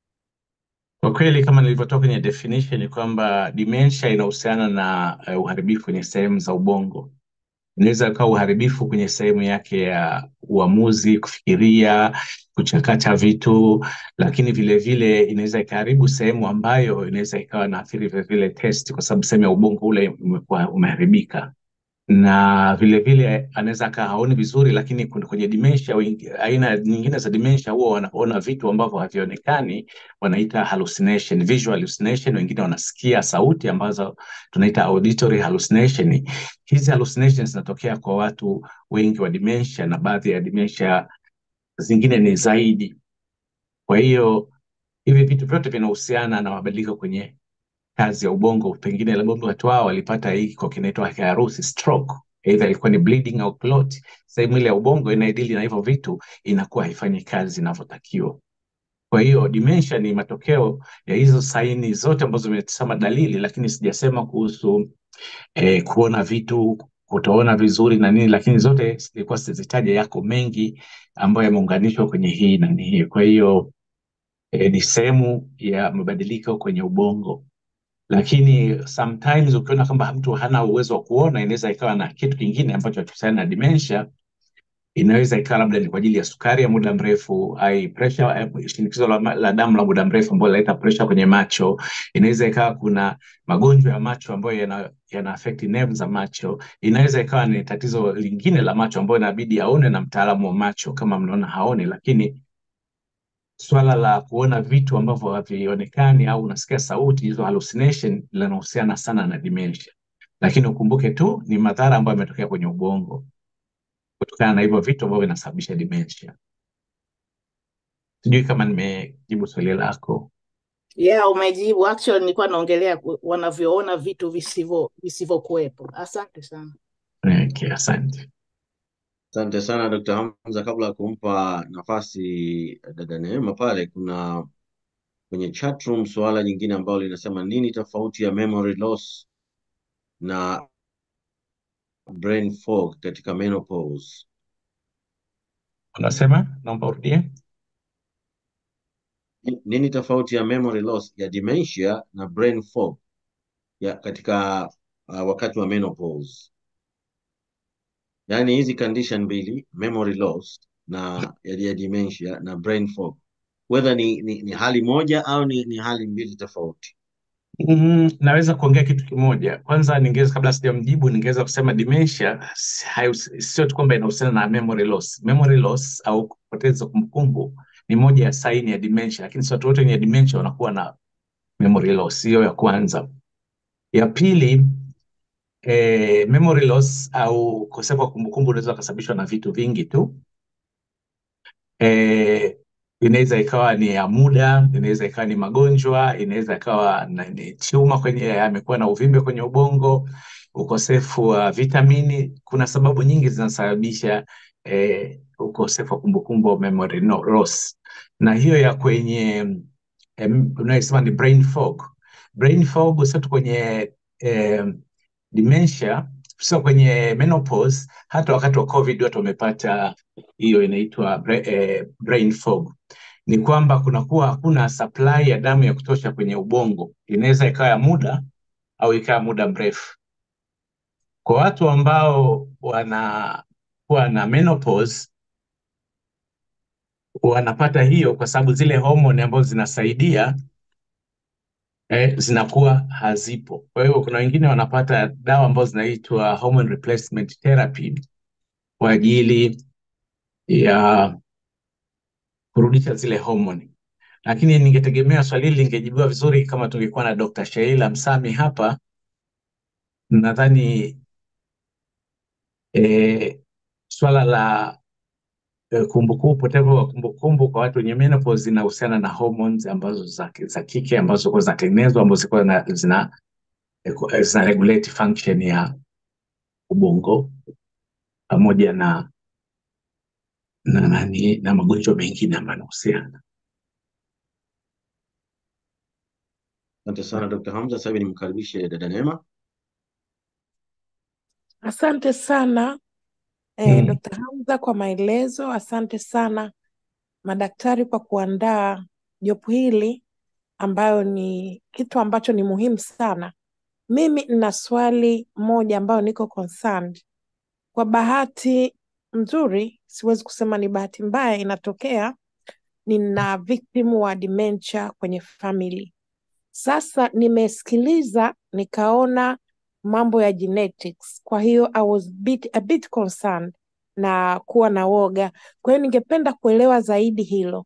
Kwa kweli kama nilivyotoa kwenye definition ni kwamba dementia inahusiana na uh, uharibifu kwenye sehemu za ubongo. Inaweza ikawa uharibifu kwenye sehemu yake ya uamuzi, kufikiria, kuchakata vitu, lakini vile vile inaweza ikaharibu sehemu ambayo inaweza ikawa naathiri vile vile test, kwa sababu sehemu ya ubongo ule umekuwa umeharibika na vile vile anaweza kaa haoni vizuri, lakini kuna- kwenye dementia, wengi- aina nyingine za dementia huwa wanaona vitu ambavyo havionekani, wanaita hallucination, visual hallucination. Wengine wanasikia sauti ambazo tunaita auditory hallucination. Hizi hallucinations zinatokea kwa watu wengi wa dementia, na baadhi ya dementia zingine ni zaidi. Kwa hiyo hivi vitu vyote vinahusiana na mabadiliko kwenye kazi ya ubongo. Pengine labda watu hao walipata hii kwa kinaitwa kiharusi stroke, either ilikuwa ni bleeding au clot. Sehemu ile ya ubongo inayodili na hivyo vitu inakuwa haifanyi kazi inavyotakiwa. Kwa hiyo dementia ni matokeo ya hizo saini zote ambazo zimesema dalili, lakini sijasema kuhusu eh, kuona vitu, kutoona vizuri na nini, lakini zote zilikuwa sizitaja, yako mengi ambayo yameunganishwa kwenye hii na hii. Kwa hiyo eh, ni sehemu ya mabadiliko kwenye ubongo lakini sometimes ukiona kwamba mtu hana uwezo wa kuona, inaweza ikawa na kitu kingine ambacho hakihusiana na dementia. Inaweza ikawa labda ni kwa ajili ya sukari ya muda mrefu, ai pressure, eh, shinikizo la, ma- la damu la muda mrefu ambayo linaleta pressure kwenye macho. Inaweza ikawa kuna magonjwa ya macho ambayo yana, yana affect nerve za macho. Inaweza ikawa ni tatizo lingine la macho ambayo inabidi aone na mtaalamu wa macho kama mnaona haoni, lakini swala la kuona vitu ambavyo havionekani au unasikia sauti, hizo hallucination, linahusiana sana na dementia. Lakini ukumbuke tu ni madhara ambayo yametokea kwenye ubongo kutokana na hivyo vitu ambavyo vinasababisha dementia. Sijui kama nimejibu swali lako. Yeah, umejibu. Actually nilikuwa naongelea ku- wanavyoona vitu visivyo visivyokuwepo. Asante sana. Okay, asante. Asante sana Dr. Hamza. Kabla ya kumpa nafasi dada Neema pale, kuna kwenye chat room suala jingine ambalo linasema nini tofauti ya memory loss na brain fog katika menopause? Unasema, naomba urudie. Nini tofauti ya memory loss ya dementia na brain fog ya katika uh, wakati wa menopause? Yaani hizi condition mbili, memory loss na ya, ya dementia na brain fog, whether ni, ni, ni hali moja au ni, ni hali mbili tofauti. Mm, naweza kuongea kitu kimoja. Kwanza ningeweza kabla sijamjibu, ningeweza kusema dementia si- haihus- sio tu kwamba inahusiana na memory loss. Memory loss au kupoteza kumbukumbu ni moja ya saini ya dementia, lakini si watu wote wenye dementia wanakuwa na memory loss. Hiyo ya kwanza. Ya pili eh, memory loss au ukosefu wa kumbukumbu unaweza kusababishwa na vitu vingi tu. Eh, inaweza ikawa ni ya muda, inaweza ikawa ni magonjwa, inaweza ikawa na- ni chuma kwenye, amekuwa na uvimbe kwenye ubongo, ukosefu wa vitamini. Kuna sababu nyingi zinasababisha eh, ukosefu wa kumbukumbu au memory no- loss, na hiyo ya kwenye em, unayosema ni brain fog. Brain fog sio tu kwenye eh, dementia, sio kwenye menopause, hata wakati wa COVID watu wamepata hiyo inaitwa bra- eh, brain fog. Ni kwamba kunakuwa hakuna supply ya damu ya kutosha kwenye ubongo, inaweza ikawa ya muda au ikawa muda mrefu. Kwa watu ambao wanakuwa na menopause wanapata hiyo kwa sababu zile homoni ambazo zinasaidia eh, zinakuwa hazipo. Kwa hiyo kuna wengine wanapata dawa ambazo zinaitwa hormone replacement therapy kwa ajili ya kurudisha zile homoni. Lakini ningetegemea swali hili lingejibiwa vizuri kama tungekuwa na Dr. Sheila Msami hapa. Nadhani eh, swala la eh, kumbukumbu, upotevu wa kumbukumbu kwa watu wenye menopause zinahusiana na hormones ambazo za, za kike ambazo kwa zinatengenezwa ambazo zilikuwa na- zina, eh, zina regulate function ya ubongo pamoja na na, nani, na magonjwa mengine ambayo yanahusiana. Asante sana Dr. Hamza. Sasa hivi nimkaribishe dada Neema. Asante sana eh, Mm. Dr. Hamza kwa maelezo. Asante sana madaktari kwa kuandaa jopo hili ambayo ni kitu ambacho ni muhimu sana. Mimi nina swali moja ambayo niko concerned. Kwa bahati nzuri, siwezi kusema ni bahati mbaya, inatokea nina victim wa dementia kwenye family. Sasa nimesikiliza nikaona mambo ya genetics, kwa hiyo I was bit, a bit concerned na kuwa na woga. Kwa hiyo ningependa kuelewa zaidi hilo.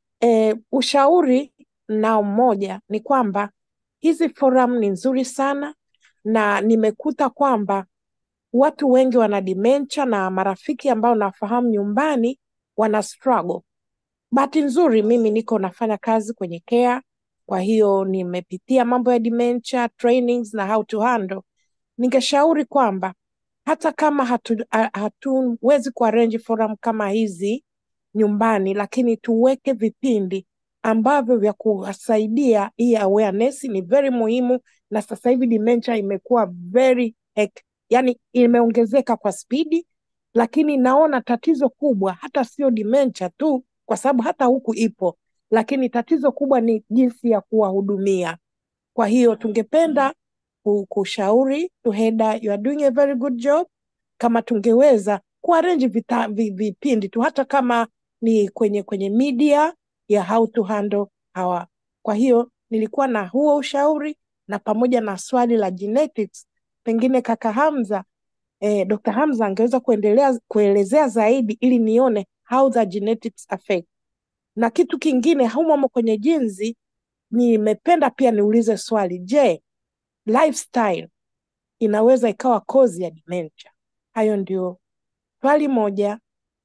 E, ushauri nao mmoja ni kwamba hizi forum ni nzuri sana na nimekuta kwamba watu wengi wana dementia na marafiki ambao nafahamu nyumbani wana struggle. Bahati nzuri mimi niko nafanya kazi kwenye care, kwa hiyo nimepitia mambo ya dementia trainings na how to handle. Ningeshauri kwamba hata kama hatu, ha- hatuwezi kuarrange forum kama hizi nyumbani, lakini tuweke vipindi ambavyo vya kuwasaidia. Hii awareness ni very muhimu, na sasa hivi dementia imekuwa very hec- yani imeongezeka kwa spidi, lakini naona tatizo kubwa hata sio dementia tu, kwa sababu hata huku ipo, lakini tatizo kubwa ni jinsi ya kuwahudumia. Kwa hiyo tungependa ku- kushauri Tuheda, you are doing a very good job. Kama tungeweza kuarrange vita- vi- vipindi tu hata kama ni kwenye kwenye media ya how to handle our. Kwa hiyo nilikuwa na huo ushauri na pamoja na swali la genetics, pengine kaka Hamza eh, Dr. Hamza angeweza kuendelea kuelezea zaidi ili nione how the genetics affect. Na kitu kingine humo kwenye jinsi, nimependa pia niulize swali, je, lifestyle inaweza ikawa kozi ya dementia? Hayo ndio swali moja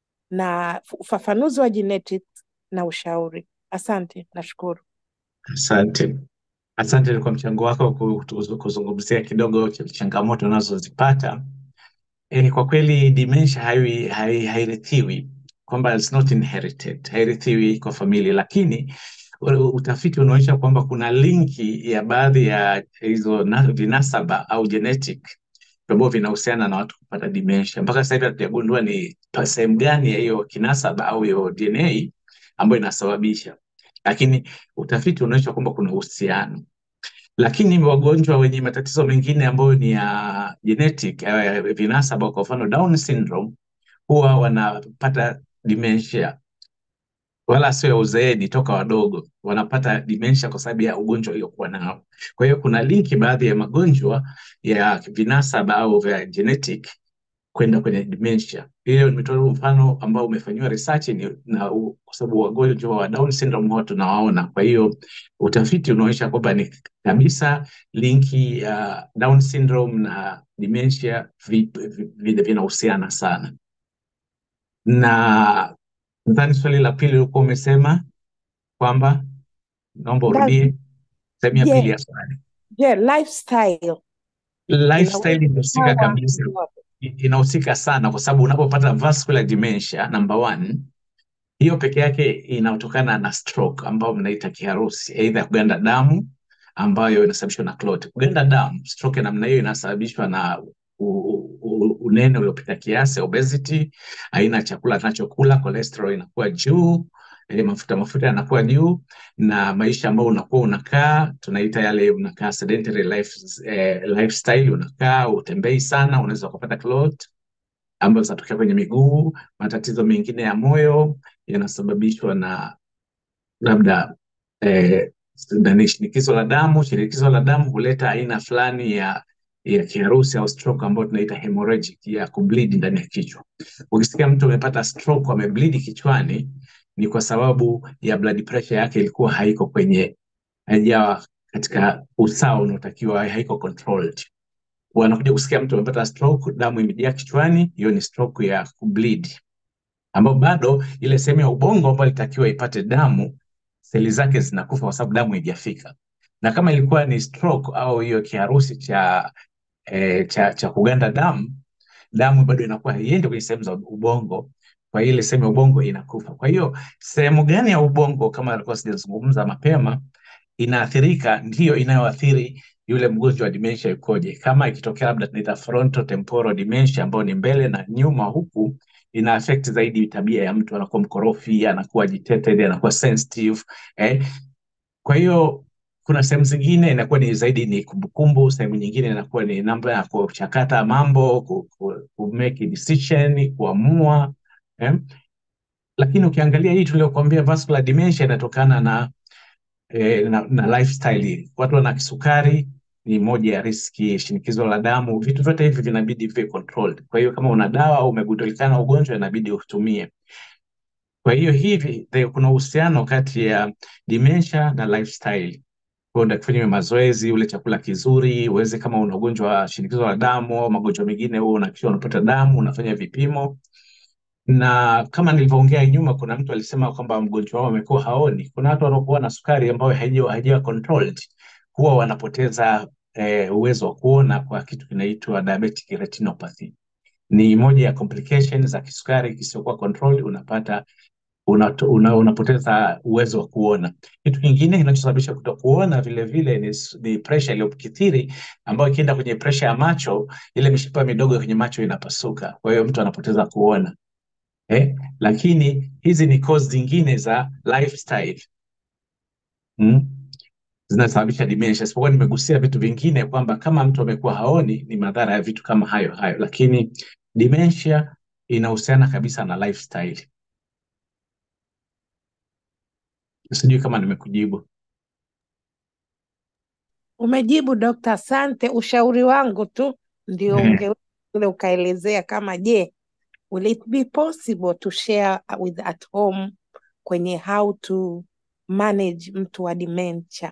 na ufafanuzi wa genetics na ushauri. Asante, nashukuru. Asante, asante kwa mchango wako ku- ku- kuzungumzia kidogo ch- changamoto unazozipata. E, kwa kweli dementia hai- hai- hairithiwi kwamba it's not inherited, hairithiwi kwa familia, lakini u- utafiti unaonyesha kwamba kuna linki ya baadhi ya hizo na- vinasaba au genetic ambavyo vinahusiana na watu kupata dementia. Mpaka sasa hivi hatujagundua ni pa- sehemu gani ya hiyo kinasaba au hiyo DNA ambayo inasababisha, lakini utafiti unaonyesha kwamba kuna uhusiano lakini wagonjwa wenye matatizo mengine ambayo ni ya genetic eh, vinasaba, kwa mfano Down syndrome, huwa wanapata dementia, wala sio ya uzeeni, toka wadogo wanapata dementia kwa sababu ya ugonjwa uliokuwa nao. Kwa hiyo kuna linki baadhi ya magonjwa ya vinasaba au vya genetic kwenda kwenye dementia. Hiyo nimetoa mfano ambao umefanyiwa research ni, na u- kwa sababu wagonjwa wa Down syndrome huwa tunawaona. Kwa hiyo utafiti unaonyesha kwamba ni kabisa linki ya Down syndrome na dementia vi- vi- vi- vinahusiana sana. Na nadhani swali la pili ulikuwa umesema kwamba, naomba Na urudie sehemu ya pili je, ya swali. je, lifestyle Lifestyle inaweza inahusika ikawa kabisa, ndio i- inahusika sana kwa sababu unapopata vascular dementia number one, hiyo peke yake inatokana na stroke ambayo mnaita kiharusi, aidha kuganda damu ambayo inasababishwa na clot. Kuganda damu, stroke ya namna hiyo inasababishwa na u- u- unene uliopita kiasi, obesity, aina ya chakula tunachokula, cholesterol inakuwa juu, eh, mafuta mafuta yanakuwa juu, na maisha ambayo unakuwa unakaa, tunaita yale unakaa sedentary life, eh, lifestyle, unakaa utembei sana, unaweza ukapata clot ambazo zinatokea kwenye miguu. Matatizo mengine ya moyo yanasababishwa na labda eh, nani, shinikizo la damu. Shinikizo la damu huleta aina fulani ya ya kiharusi au stroke ambayo tunaita hemorrhagic ya kubleed ndani ya kichwa. Ukisikia mtu amepata stroke amebleed kichwani, ni kwa sababu ya blood pressure yake ilikuwa haiko kwenye haijawa katika usawa unaotakiwa, haiko controlled wanakuja kusikia mtu amepata stroke, damu imejaa kichwani, hiyo ni stroke ya kubleed, ambayo bado ile sehemu ya ubongo ambayo ilitakiwa ipate damu, seli zake zinakufa kwa sababu damu haijafika. Na kama ilikuwa ni stroke au hiyo kiharusi cha, eh, cha, cha kuganda damu, damu bado inakuwa haiendi kwenye sehemu za ubongo, kwa hiyo ile sehemu ya ubongo inakufa. Kwa hiyo sehemu gani ya ubongo, kama alikuwa sijazungumza mapema, inaathirika ndiyo inayoathiri yule mgonjwa wa dementia yukoje. Kama ikitokea labda tunaita frontal temporal dementia ambayo ni mbele na nyuma huku, ina affect zaidi tabia ya mtu, anakuwa mkorofi, anakuwa agitated, anakuwa sensitive eh. Kwa hiyo kuna sehemu zingine inakuwa ni zaidi ni kumbukumbu, sehemu nyingine inakuwa ni namna ya kuchakata mambo, ku, ku, ku make decision, kuamua eh. Lakini ukiangalia hii tuliokuambia vascular dementia inatokana na eh, na, na lifestyle. Watu wana kisukari ni moja ya riski, shinikizo la damu, vitu vyote hivi vinabidi viwe controlled. Kwa hiyo kama una dawa au umegundulikana ugonjwa, inabidi utumie. Kwa hiyo hivi the, kuna uhusiano kati ya dementia na lifestyle. Kwa hiyo kufanya mazoezi, ule chakula kizuri, uweze kama una ugonjwa wa shinikizo la damu au magonjwa mengine, huo unahakikisha unapata damu, unafanya vipimo na kama nilivyoongea nyuma, kuna mtu alisema kwamba mgonjwa wao amekuwa haoni. Kuna watu wanaokuwa na sukari ambayo haijawa haijawa controlled, huwa wanapoteza eh, uwezo wa kuona kwa kitu kinaitwa diabetic retinopathy. Ni moja ya complications za kisukari kisichokuwa controlled, unapata una, una, unapoteza uwezo wa kuona. Kitu kingine kinachosababisha kutokuona vile vile ni, s- ni pressure iliyokithiri ambayo ikienda kwenye pressure ya macho, ile mishipa midogo kwenye macho inapasuka, kwa hiyo mtu anapoteza kuona. Eh, lakini hizi ni cause zingine za lifestyle mm, zinasababisha dementia. Isipokuwa nimegusia vitu vingine kwamba kama mtu amekuwa haoni ni madhara ya vitu kama hayo hayo, lakini dementia inahusiana kabisa na lifestyle. Sijui kama nimekujibu. Umejibu dokta, asante. Ushauri wangu tu ndio Eh, ungeweza ule ukaelezea kama je, will it be possible to share with at home kwenye how to manage mtu wa dementia.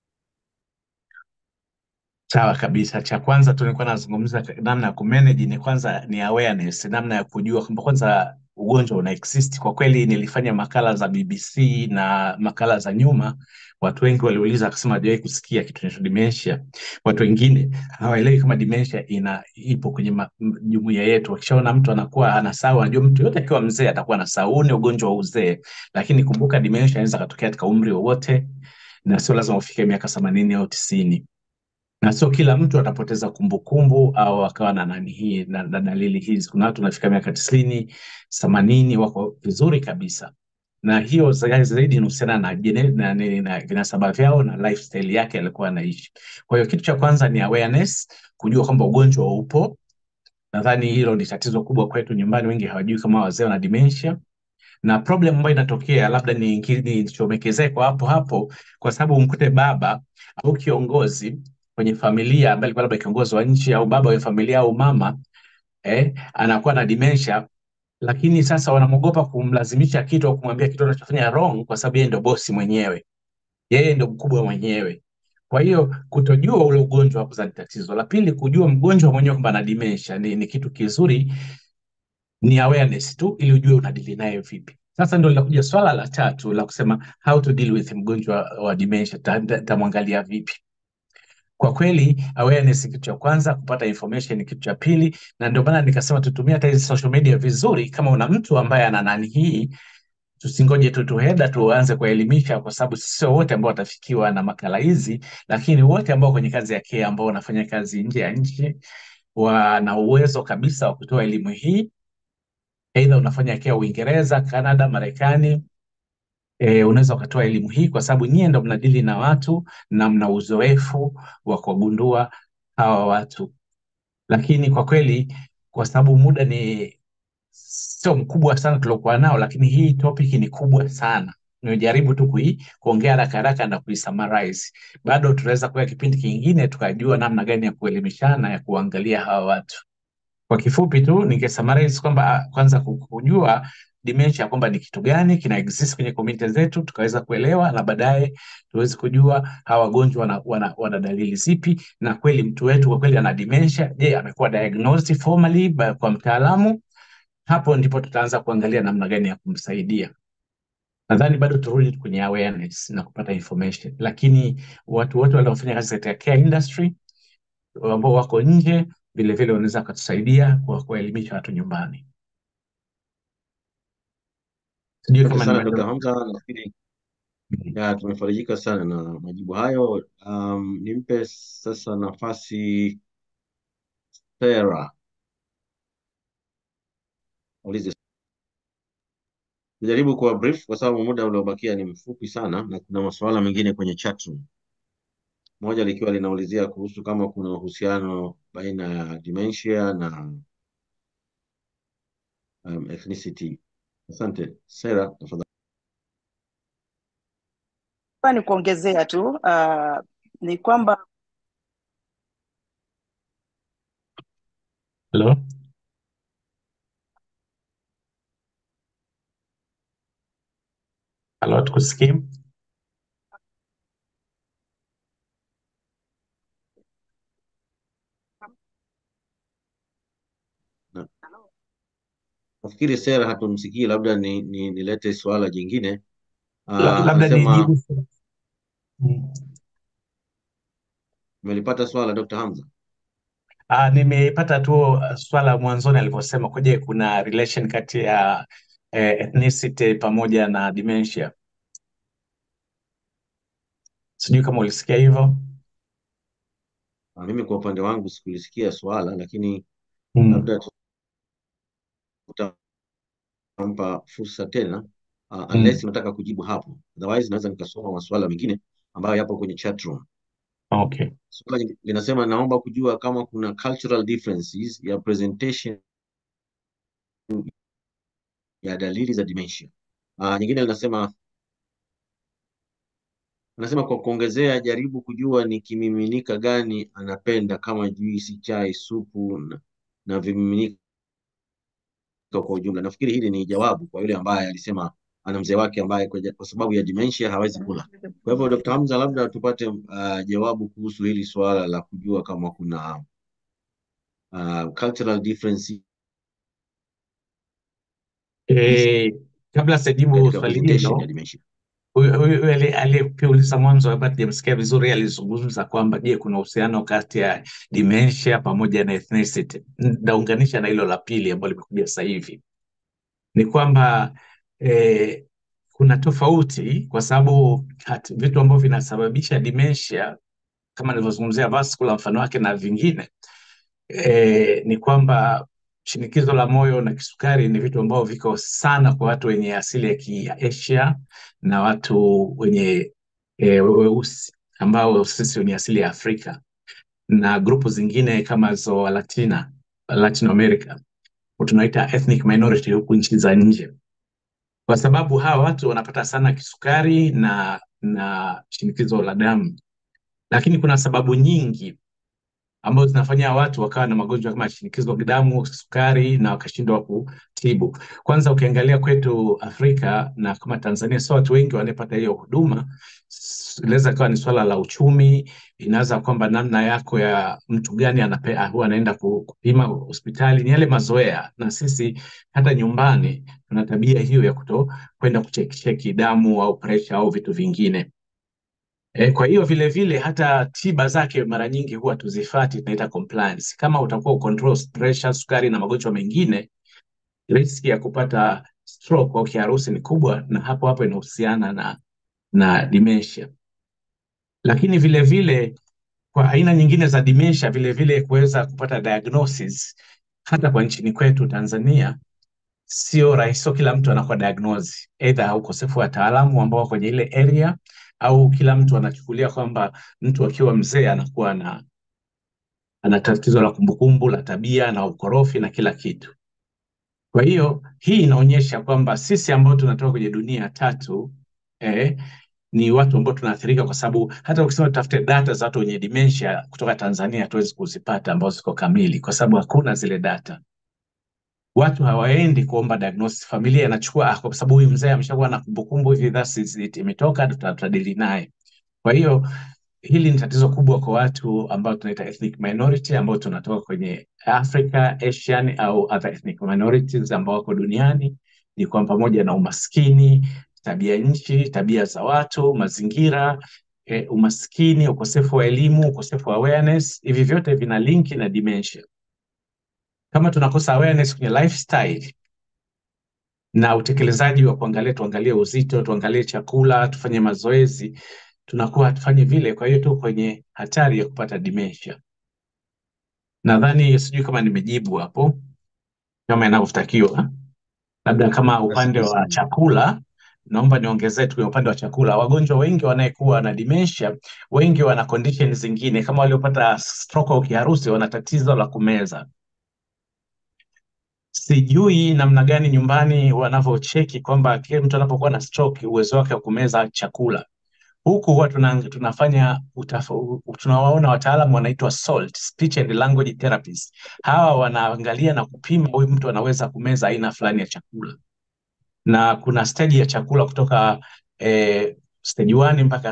Sawa kabisa. Cha kwanza tu nilikuwa nazungumza ka- namna ya kumanage ni kwanza ni awareness, namna ya kujua kwamba kwanza ugonjwa una exist. Kwa kweli nilifanya makala za BBC na makala za nyuma, watu wengi waliuliza akasema hawajawahi kusikia kitu kinaitwa dementia. Watu wengine hawaelewi kama dementia ina ipo kwenye ma- m- jumuiya yetu. Wakishaona mtu anakuwa anasahau, anajua mtu yote akiwa mzee atakuwa anasahau, huu ni ugonjwa wa uzee. Lakini kumbuka dementia inaweza katokea katika umri wowote na sio lazima ufike miaka themanini au tisini na sio kila mtu atapoteza kumbukumbu au akawa na nani hii na, na dalili hizi. Kuna watu wanafika miaka tisini themanini wako vizuri kabisa, na hiyo za- zaidi inahusiana na, gene- na, na, na vinasaba vyao na lifestyle yake alikuwa anaishi. Kwa hiyo kitu cha kwanza ni awareness, kujua kwamba ugonjwa upo. Nadhani hilo ni tatizo kubwa kwetu nyumbani, wengi hawajui kama wazee wana dementia na problem ambayo inatokea labda ni nilichomekezea kwa hapo hapo, kwa sababu mkute baba au kiongozi kwenye familia ambaye alikuwa labda kiongozi wa nchi au baba wa familia au mama eh, anakuwa na dementia, lakini sasa wanamwogopa kumlazimisha kitu au kumwambia kitu anachofanya wrong, kwa sababu yeye ndo bosi mwenyewe, yeye ndo mkubwa mwenyewe. Kwa hiyo kutojua ule ugonjwa wa kuzaa ni tatizo. La pili, kujua mgonjwa mwenyewe kwamba ana dementia ni, ni kitu kizuri, ni awareness tu, ili ujue unadili naye vipi. Sasa ndo linakuja swala la tatu la kusema how to deal with mgonjwa wa dementia, ta- ta- tamwangalia vipi? Kwa kweli awareness ni kitu cha kwanza, kupata information ni kitu cha pili, na ndio maana nikasema tutumie hata hizi social media vizuri. Kama una mtu ambaye ana nani hii, tusingoje tu tuheda tuanze kuelimisha, kwa sababu sio wote ambao watafikiwa na makala hizi, lakini wote ambao kwenye kazi ya care ambao wanafanya kazi nje ya nchi wana uwezo kabisa wa kutoa elimu hii, aidha unafanya care Uingereza, Canada, Marekani e, unaweza ukatoa elimu hii kwa sababu nyie ndo mnadili na watu na mna uzoefu wa kuwagundua hawa watu. Lakini kwa kweli, kwa sababu muda ni sio mkubwa sana tuliokuwa nao, lakini hii topic ni kubwa sana. Nimejaribu tu kui, kuongea haraka haraka na kuisummarize. Bado tunaweza kuwa kipindi kingine tukajua namna gani ya kuelimishana ya kuangalia hawa watu. Kwa kifupi tu ningesummarize kwamba ah, kwanza ku- kujua dementia kwamba ni kitu gani kina exist kwenye community zetu, tukaweza kuelewa na baadaye tuweze kujua hawa wagonjwa wana, wana, wana dalili zipi, na kweli mtu wetu kwa kweli ana dementia. Je, amekuwa diagnosed formally by- kwa mtaalamu? Hapo ndipo tutaanza kuangalia namna gani ya kumsaidia. Nadhani bado turudi kwenye awareness na kupata information, lakini watu wote waliofanya kazi katika care industry ambao wako nje vilevile wanaweza wakatusaidia kwa kuwaelimisha watu nyumbani. Sijui Asante kama sana Dr. nimeelewa. Hamza, nafikiri Mhm. ya tumefarijika sana na majibu hayo. Um, nimpe sasa nafasi Sarah aulize. Jaribu kuwa brief kwa sababu muda uliobakia ni mfupi sana na kuna masuala mengine kwenye chat room. Moja likiwa linaulizia kuhusu kama kuna uhusiano baina ya dementia na um, ethnicity. Asante. Sarah, tafadhali. Hapa ni kuongezea tu uh, ni kwamba Hello? Hello, tukusikii? Na- Nafikiri Sarah hatumsikii, labda ni, ni, nilete suala jingine. La- Uh, Labda anasema nijibu. Mm. umelipata swala Dr. Hamza? Ah, nimepata tu uh, swala mwanzoni alivyosema kuje kuna relation kati ya eh, ethnicity pamoja na dementia. Sijui kama ulisikia hivyo. Uh, mimi kwa upande wangu sikulisikia swala, lakini Mm. labda tutampa fursa tena uh, unless Mm. unataka kujibu hapo, otherwise naweza nikasoma maswala mengine ambayo yapo kwenye chat room. Okay. Swala lin- linasema naomba kujua kama kuna cultural differences ya presentation ya dalili za dementia. Uh, nyingine linasema anasema kwa kuongezea, jaribu kujua ni kimiminika gani anapenda kama juisi, chai, supu na, na vimiminika kwa ujumla. Nafikiri hili ni jawabu kwa yule ambaye alisema ana mzee wake ambaye kwa, kwa sababu ya dementia hawezi kula. Kwa hivyo Dr. Hamza, labda tupate uh, jawabu kuhusu hili suala la kujua kama kuna uh, cultural difference Eh, kabla sijajibu katika swali presentation ya hilo, dementia. huyu huyu- huyu ali- aliyeuliza mwanzo ambaye sijamsikia vizuri alizungumza kwamba je, kuna uhusiano kati ya dementia pamoja na ethnicity. Nitaunganisha na hilo la pili ambalo limekuja sasa hivi. Ni kwamba eh, kuna tofauti kwa sababu hat- vitu ambavyo vinasababisha dementia kama nilivyozungumzia vascular mfano wake na vingine e, ni kwamba shinikizo la moyo na kisukari ni vitu ambavyo viko sana kwa watu wenye asili ya Kiasia na watu wenye e, weusi ambao sisi wenye asili ya Afrika na grupu zingine kama zo Latina, Latin America tunaita ethnic minority huku nchi za nje, kwa sababu hawa watu wanapata sana kisukari na na shinikizo la damu, lakini kuna sababu nyingi ambazo zinafanya watu wakawa na magonjwa kama shinikizo la damu, sukari na wakashindwa kutibu. Kwanza ukiangalia kwetu Afrika na kama Tanzania, sio watu wengi wanapata hiyo huduma. S- Inaweza ikawa ni swala la uchumi, inaweza kwamba namna yako ya mtu gani anape, huwa anaenda ku- kupima hospitali, ni yale mazoea, na sisi hata nyumbani tuna tabia hiyo ya kuto kwenda kucheki cheki damu au presha au vitu vingine. E, kwa hiyo vile vile hata tiba zake mara nyingi huwa tuzifati, tunaita compliance. Kama utakuwa ucontrol pressure, sukari na magonjwa mengine, riski ya kupata stroke au kiharusi ni kubwa, na hapo hapo inahusiana na na dementia. Lakini vile vile kwa aina nyingine za dementia, vile vile kuweza kupata diagnosis hata kwa nchini kwetu Tanzania sio rahisi, sio kila mtu anakuwa diagnose, either ukosefu wa wataalamu ambao wako kwenye ile area au kila mtu anachukulia kwamba mtu akiwa mzee anakuwa na ana tatizo la kumbukumbu la tabia na ukorofi na kila kitu. Kwa hiyo hii inaonyesha kwamba sisi ambao tunatoka kwenye dunia ya tatu eh, ni watu ambao tunaathirika, kwa sababu hata ukisema tutafute data za watu wenye dementia kutoka Tanzania hatuwezi kuzipata ambazo ziko kamili, kwa sababu hakuna zile data. Watu hawaendi kuomba diagnosis, familia inachukua ah, kwa sababu huyu mzee ameshakuwa na kumbukumbu hivi, that's is it, imetoka, tuta- tutadili naye. Kwa hiyo hili ni tatizo kubwa kwa watu ambao tunaita ethnic minority ambao tunatoka kwenye Africa, Asian au other ethnic minorities ambao wako duniani, ni kwa pamoja na umaskini, tabia nchi, tabia za watu, mazingira, eh, umaskini, ukosefu wa elimu, ukosefu wa awareness, hivi vyote vina linki na dementia. Kama tunakosa awareness kwenye lifestyle na utekelezaji wa kuangalia, tuangalie uzito, tuangalie chakula, tufanye mazoezi, tunakuwa hatufanyi vile. Kwa hiyo tu kwenye hatari ya kupata dementia. Nadhani sijui kama nimejibu hapo kama inavyotakiwa. Labda kama upande Asante wa sana. chakula, naomba niongezee tu kwenye upande wa chakula. Wagonjwa wengi wanayekuwa na dementia, wengi wana condition zingine, kama waliopata stroke au kiharusi, wana tatizo la kumeza. Sijui namna gani nyumbani wanavyocheki kwamba kile mtu anapokuwa na stroke uwezo wake wa kumeza chakula. Huku huwa tuna, tunafanya utaf- tunawaona wataalamu wanaitwa SALT, speech and language therapists. Hawa wanaangalia na kupima huyu mtu anaweza kumeza aina fulani ya chakula, na kuna stage ya chakula kutoka eh, stage 1 mpaka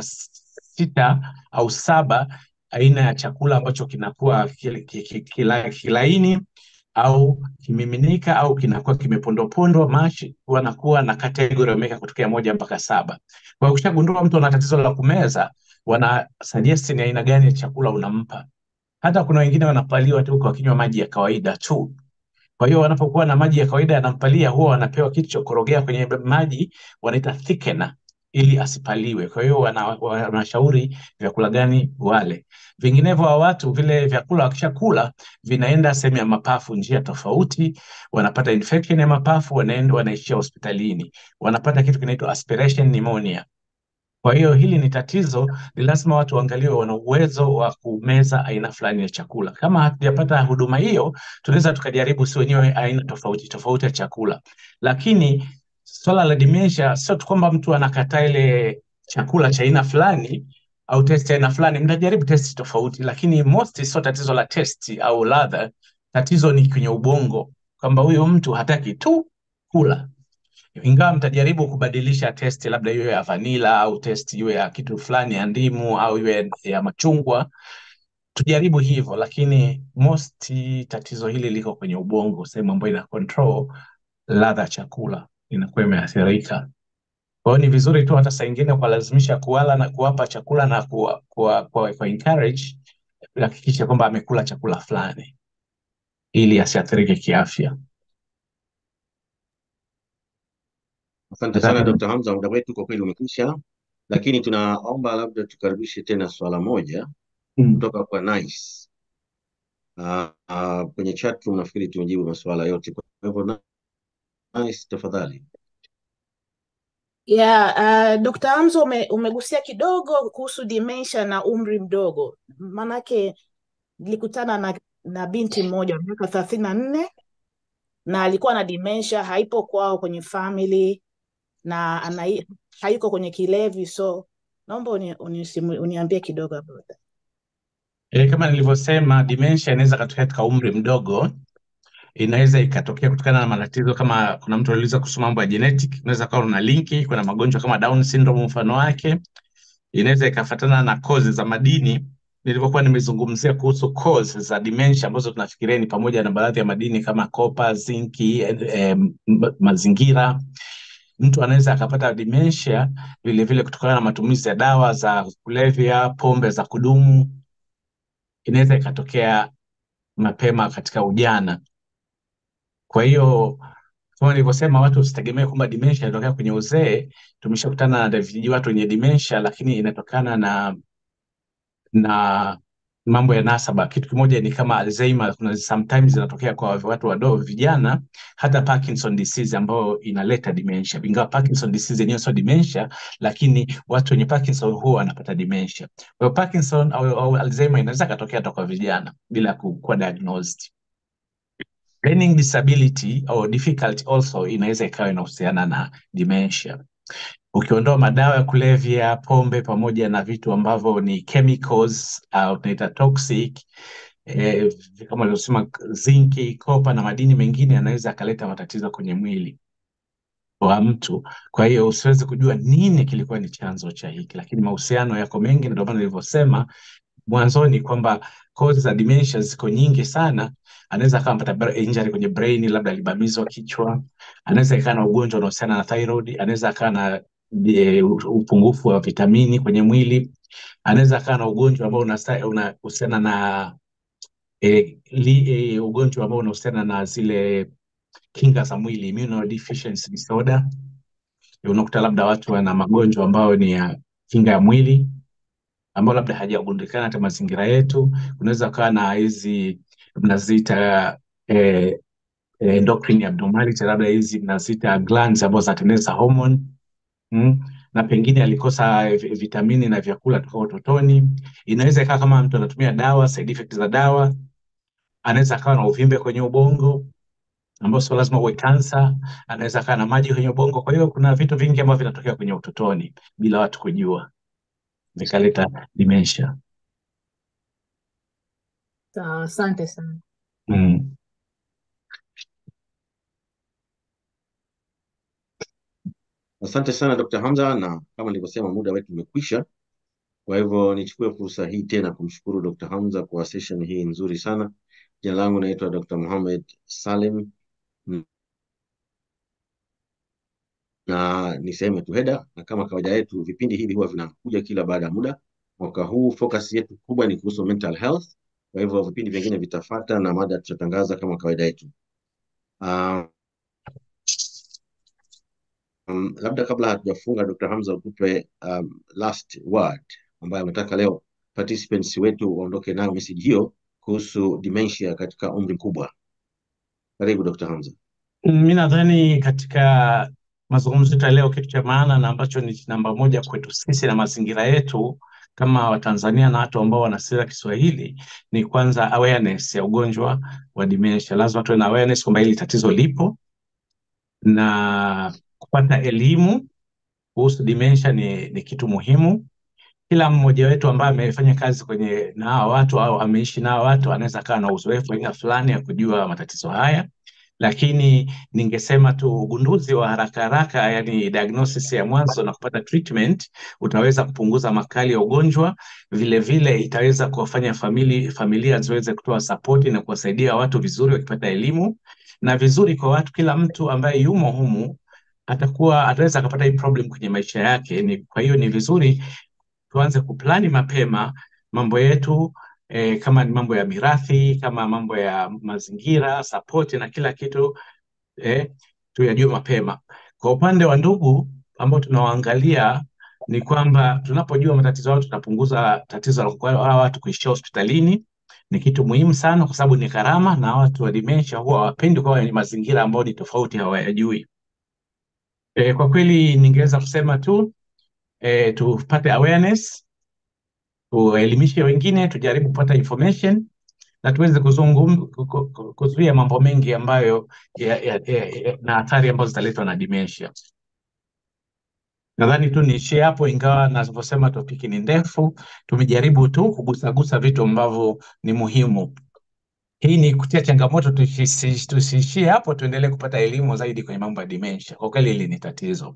sita au saba, aina ya chakula ambacho kinakuwa kil- ki- ki- kila- kilaini au kimiminika au kinakuwa kimepondwapondwa mashi, wanakuwa na kategori wameweka kutokea moja mpaka saba. Kwa hiyo ukishagundua mtu ana tatizo la kumeza, wana suggest ni aina gani ya chakula unampa. Hata kuna wengine wanapaliwa tu kwa kinywa maji ya kawaida tu. Kwa hiyo wanapokuwa na maji ya kawaida yanampalia, huwa wanapewa kitu cha kukorogea kwenye maji, wanaita thickener ili asipaliwe. Kwa hiyo wana- wanashauri vyakula gani wale. Vinginevyo wa watu vile vyakula wakishakula vinaenda sehemu ya mapafu, njia tofauti, wanapata infection ya mapafu, wanaenda wanaishia hospitalini, wanapata kitu kinaitwa aspiration pneumonia. Kwa hiyo hili ni tatizo, ni lazima watu waangaliwe wana uwezo wa kumeza aina fulani ya chakula. Kama hatujapata huduma hiyo, tunaweza tukajaribu si wenyewe aina tofauti tofauti ya chakula, lakini swala la dementia sio tu kwamba mtu anakataa ile chakula cha aina fulani au testi ya aina fulani, mtajaribu testi tofauti, lakini most sio tatizo la testi au ladha, tatizo ni kwenye ubongo, kwamba huyu mtu hataki tu kula ingawa mtajaribu kubadilisha testi, labda iwe ya vanila au testi iwe ya kitu fulani ya ndimu au iwe ya machungwa, tujaribu hivyo, lakini most tatizo hili liko kwenye ubongo, sehemu ambayo ina control ladha ya chakula inakuwa imeathirika. Kwa hiyo ni vizuri tu hata saa ingine kuwalazimisha kuwala na kuwapa chakula na kuwa, kuwa, kuwa, kuwa encourage hakikisha kwamba amekula chakula fulani ili asiathirike kiafya. Asante sana Nadhani Dr. Hamza, muda wetu kwa kweli umekwisha, lakini tunaomba labda tukaribishe tena swala moja mm. kutoka kwa Nice. Uh, uh, kwenye chat room nafikiri tumejibu masuala yote, kwa hivyo Nice, tafadhali. Yeah, uh, Dr. Hamza ume, umegusia kidogo kuhusu dementia na umri mdogo. Manake nilikutana na, na binti mmoja wa miaka thelathini na nne na alikuwa na dementia, haipo kwao kwenye family na ana, hayuko kwenye kilevi, so naomba uni, uni, uniambie kidogo about that. E, kama nilivyosema dementia inaweza katokea katika umri mdogo, inaweza ikatokea kutokana na matatizo kama kuna mtu aliuliza kuhusu mambo ya genetic, unaweza kawa una linki, kuna magonjwa kama Down syndrome mfano wake, inaweza ikafatana na cause za madini. Nilivyokuwa nimezungumzia kuhusu cause za dementia ambazo tunafikiria ni pamoja na baadhi ya madini kama copper, zinki, eh, eh, mazingira. Mtu anaweza akapata dementia vile vile kutokana na matumizi ya dawa za kulevya, pombe za kudumu. Inaweza ikatokea mapema katika ujana. Kwa hiyo kama nilivyosema, watu usitegemee kwamba dementia inatokea kwenye uzee. Tumeshakutana na vijiji watu wenye dementia, lakini inatokana na na mambo ya nasaba. Kitu kimoja ni kama Alzheimer, kuna sometimes inatokea kwa watu wadogo vijana, hata Parkinson disease ambayo inaleta dementia. Ingawa Parkinson disease yenyewe sio dementia, lakini watu wenye Parkinson huwa wanapata dementia. Kwa hiyo Parkinson au, au Alzheimer inaweza katokea hata kwa vijana bila ku- kuwa diagnosed. Learning disability au difficulty also inaweza ikawa inahusiana na dementia. Ukiondoa madawa ya kulevya, pombe pamoja na vitu ambavyo ni chemicals au tunaita toxic eh, kama alivyosema zinki, kopa na madini mengine yanaweza yakaleta matatizo kwenye mwili wa mtu. Kwa hiyo usiwezi kujua nini kilikuwa ni chanzo cha hiki, lakini mahusiano yako mengi, na ndio maana nilivyosema mwanzoni kwamba cause za dementia ziko nyingi sana. Anaweza akawa amepata bra- injury kwenye brain, labda alibamizwa kichwa. Anaweza ikawa na ugonjwa unaohusiana na thyroid. Anaweza akawa na e, upungufu wa vitamini kwenye mwili. Anaweza akawa na ugonjwa ambao unasta- unahusiana na e, li, e, ugonjwa ambao unahusiana na zile kinga za mwili, immunodeficiency disorder. Unakuta labda watu wana magonjwa ambayo ni ya kinga ya mwili ambao labda hajagundikana hata mazingira yetu. Unaweza ukawa na hizi mnaziita eh, eh, endocrine abnormality, labda hizi mnaziita glands ambazo zinatengeneza hormone mm. Na pengine alikosa vi- vitamini na vyakula toka utotoni. Inaweza ikawa kama mtu anatumia dawa, side effects za dawa. Anaweza akawa na uvimbe kwenye ubongo ambao sio lazima uwe kansa. Anaweza akawa na maji kwenye ubongo. Kwa hiyo kuna vitu vingi ambavyo vinatokea kwenye utotoni bila watu kujua, vikaleta dementia. Sawa, asante sana. Mm. Asante sana Dr. Hamza, na kama nilivyosema muda wetu umekwisha. Kwa hivyo nichukue fursa hii tena kumshukuru Dr. Hamza kwa session hii nzuri sana. Jina langu naitwa Dr. Mohamed Salim na ni sehemu ya Tuheda, na kama kawaida yetu vipindi hivi huwa vinakuja kila baada ya muda. Mwaka huu focus yetu kubwa ni kuhusu mental health, kwa hivyo vipindi vingine vitafata na mada tutatangaza kama kawaida yetu. Uh, um, labda kabla hatujafunga, Dr. Hamza ukupe um, last word ambayo ametaka leo participants wetu waondoke nayo message hiyo kuhusu dementia katika umri mkubwa. Karibu Dr. Hamza. Mi nadhani katika mazungumzo yetu ya leo, kitu cha maana na ambacho ni namba moja kwetu sisi na mazingira yetu kama Watanzania na watu ambao wanasikia Kiswahili ni kwanza awareness ya ugonjwa wa dementia. Lazima tuwe na awareness kwamba hili tatizo lipo na kupata elimu kuhusu dementia ni, ni kitu muhimu. Kila mmoja wetu ambaye amefanya kazi kwenye na hawa watu au ameishi na hawa watu anaweza kawa na uzoefu aina fulani ya kujua matatizo haya, lakini ningesema tu ugunduzi wa haraka haraka, yani diagnosis ya mwanzo na kupata treatment utaweza kupunguza makali ya ugonjwa. Vile vile itaweza kuwafanya famili, familia ziweze kutoa sapoti na kuwasaidia watu vizuri wakipata elimu na vizuri kwa watu, kila mtu ambaye yumo humu atakuwa ataweza akapata hii problem kwenye maisha yake. Ni, kwa hiyo ni vizuri tuanze kuplani mapema mambo yetu eh, kama ni mambo ya mirathi, kama mambo ya mazingira, sapoti na kila kitu eh, tuyajue mapema. Kwa upande wa ndugu ambao tunawaangalia ni kwamba tunapojua matatizo yao tutapunguza tatizo la kwa hawa watu kuishia hospitalini. Ni kitu muhimu sana kwa sababu ni gharama, na watu wa dementia huwa hawapendi kuwa kwenye mazingira ambayo ni tofauti, hawayajui. E, kwa kweli ningeweza kusema tu e, tupate awareness, tuelimishe wengine, tujaribu kupata information na tuweze kuzungum ku- ku- ku- kuzuia mambo mengi ambayo ya, ya, ya, ya, na athari ambazo zitaletwa na dementia. Nadhani tu niishie hapo, ingawa navyosema topiki ni ndefu. Tumejaribu tu kugusagusa vitu ambavyo ni muhimu. Hii ni kutia changamoto, tusi- tusiishie hapo, tuendelee kupata elimu zaidi kwenye mambo ya dementia. Kwa kweli hili ni tatizo.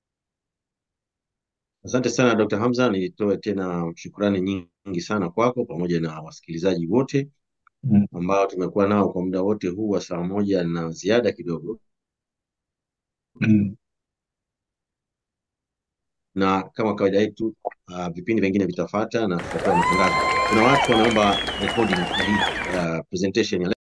Asante sana Dr. Hamza, nitoe tena shukrani nyingi sana kwako pamoja na wasikilizaji wote Mm. ambao tumekuwa nao kwa muda wote huu wa saa moja na ziada kidogo, Mm. na kama kawaida yetu uh, vipindi vingine vitafata na tutatoa matangazo. Kuna watu wanaomba recording ya hii uh, presentation ya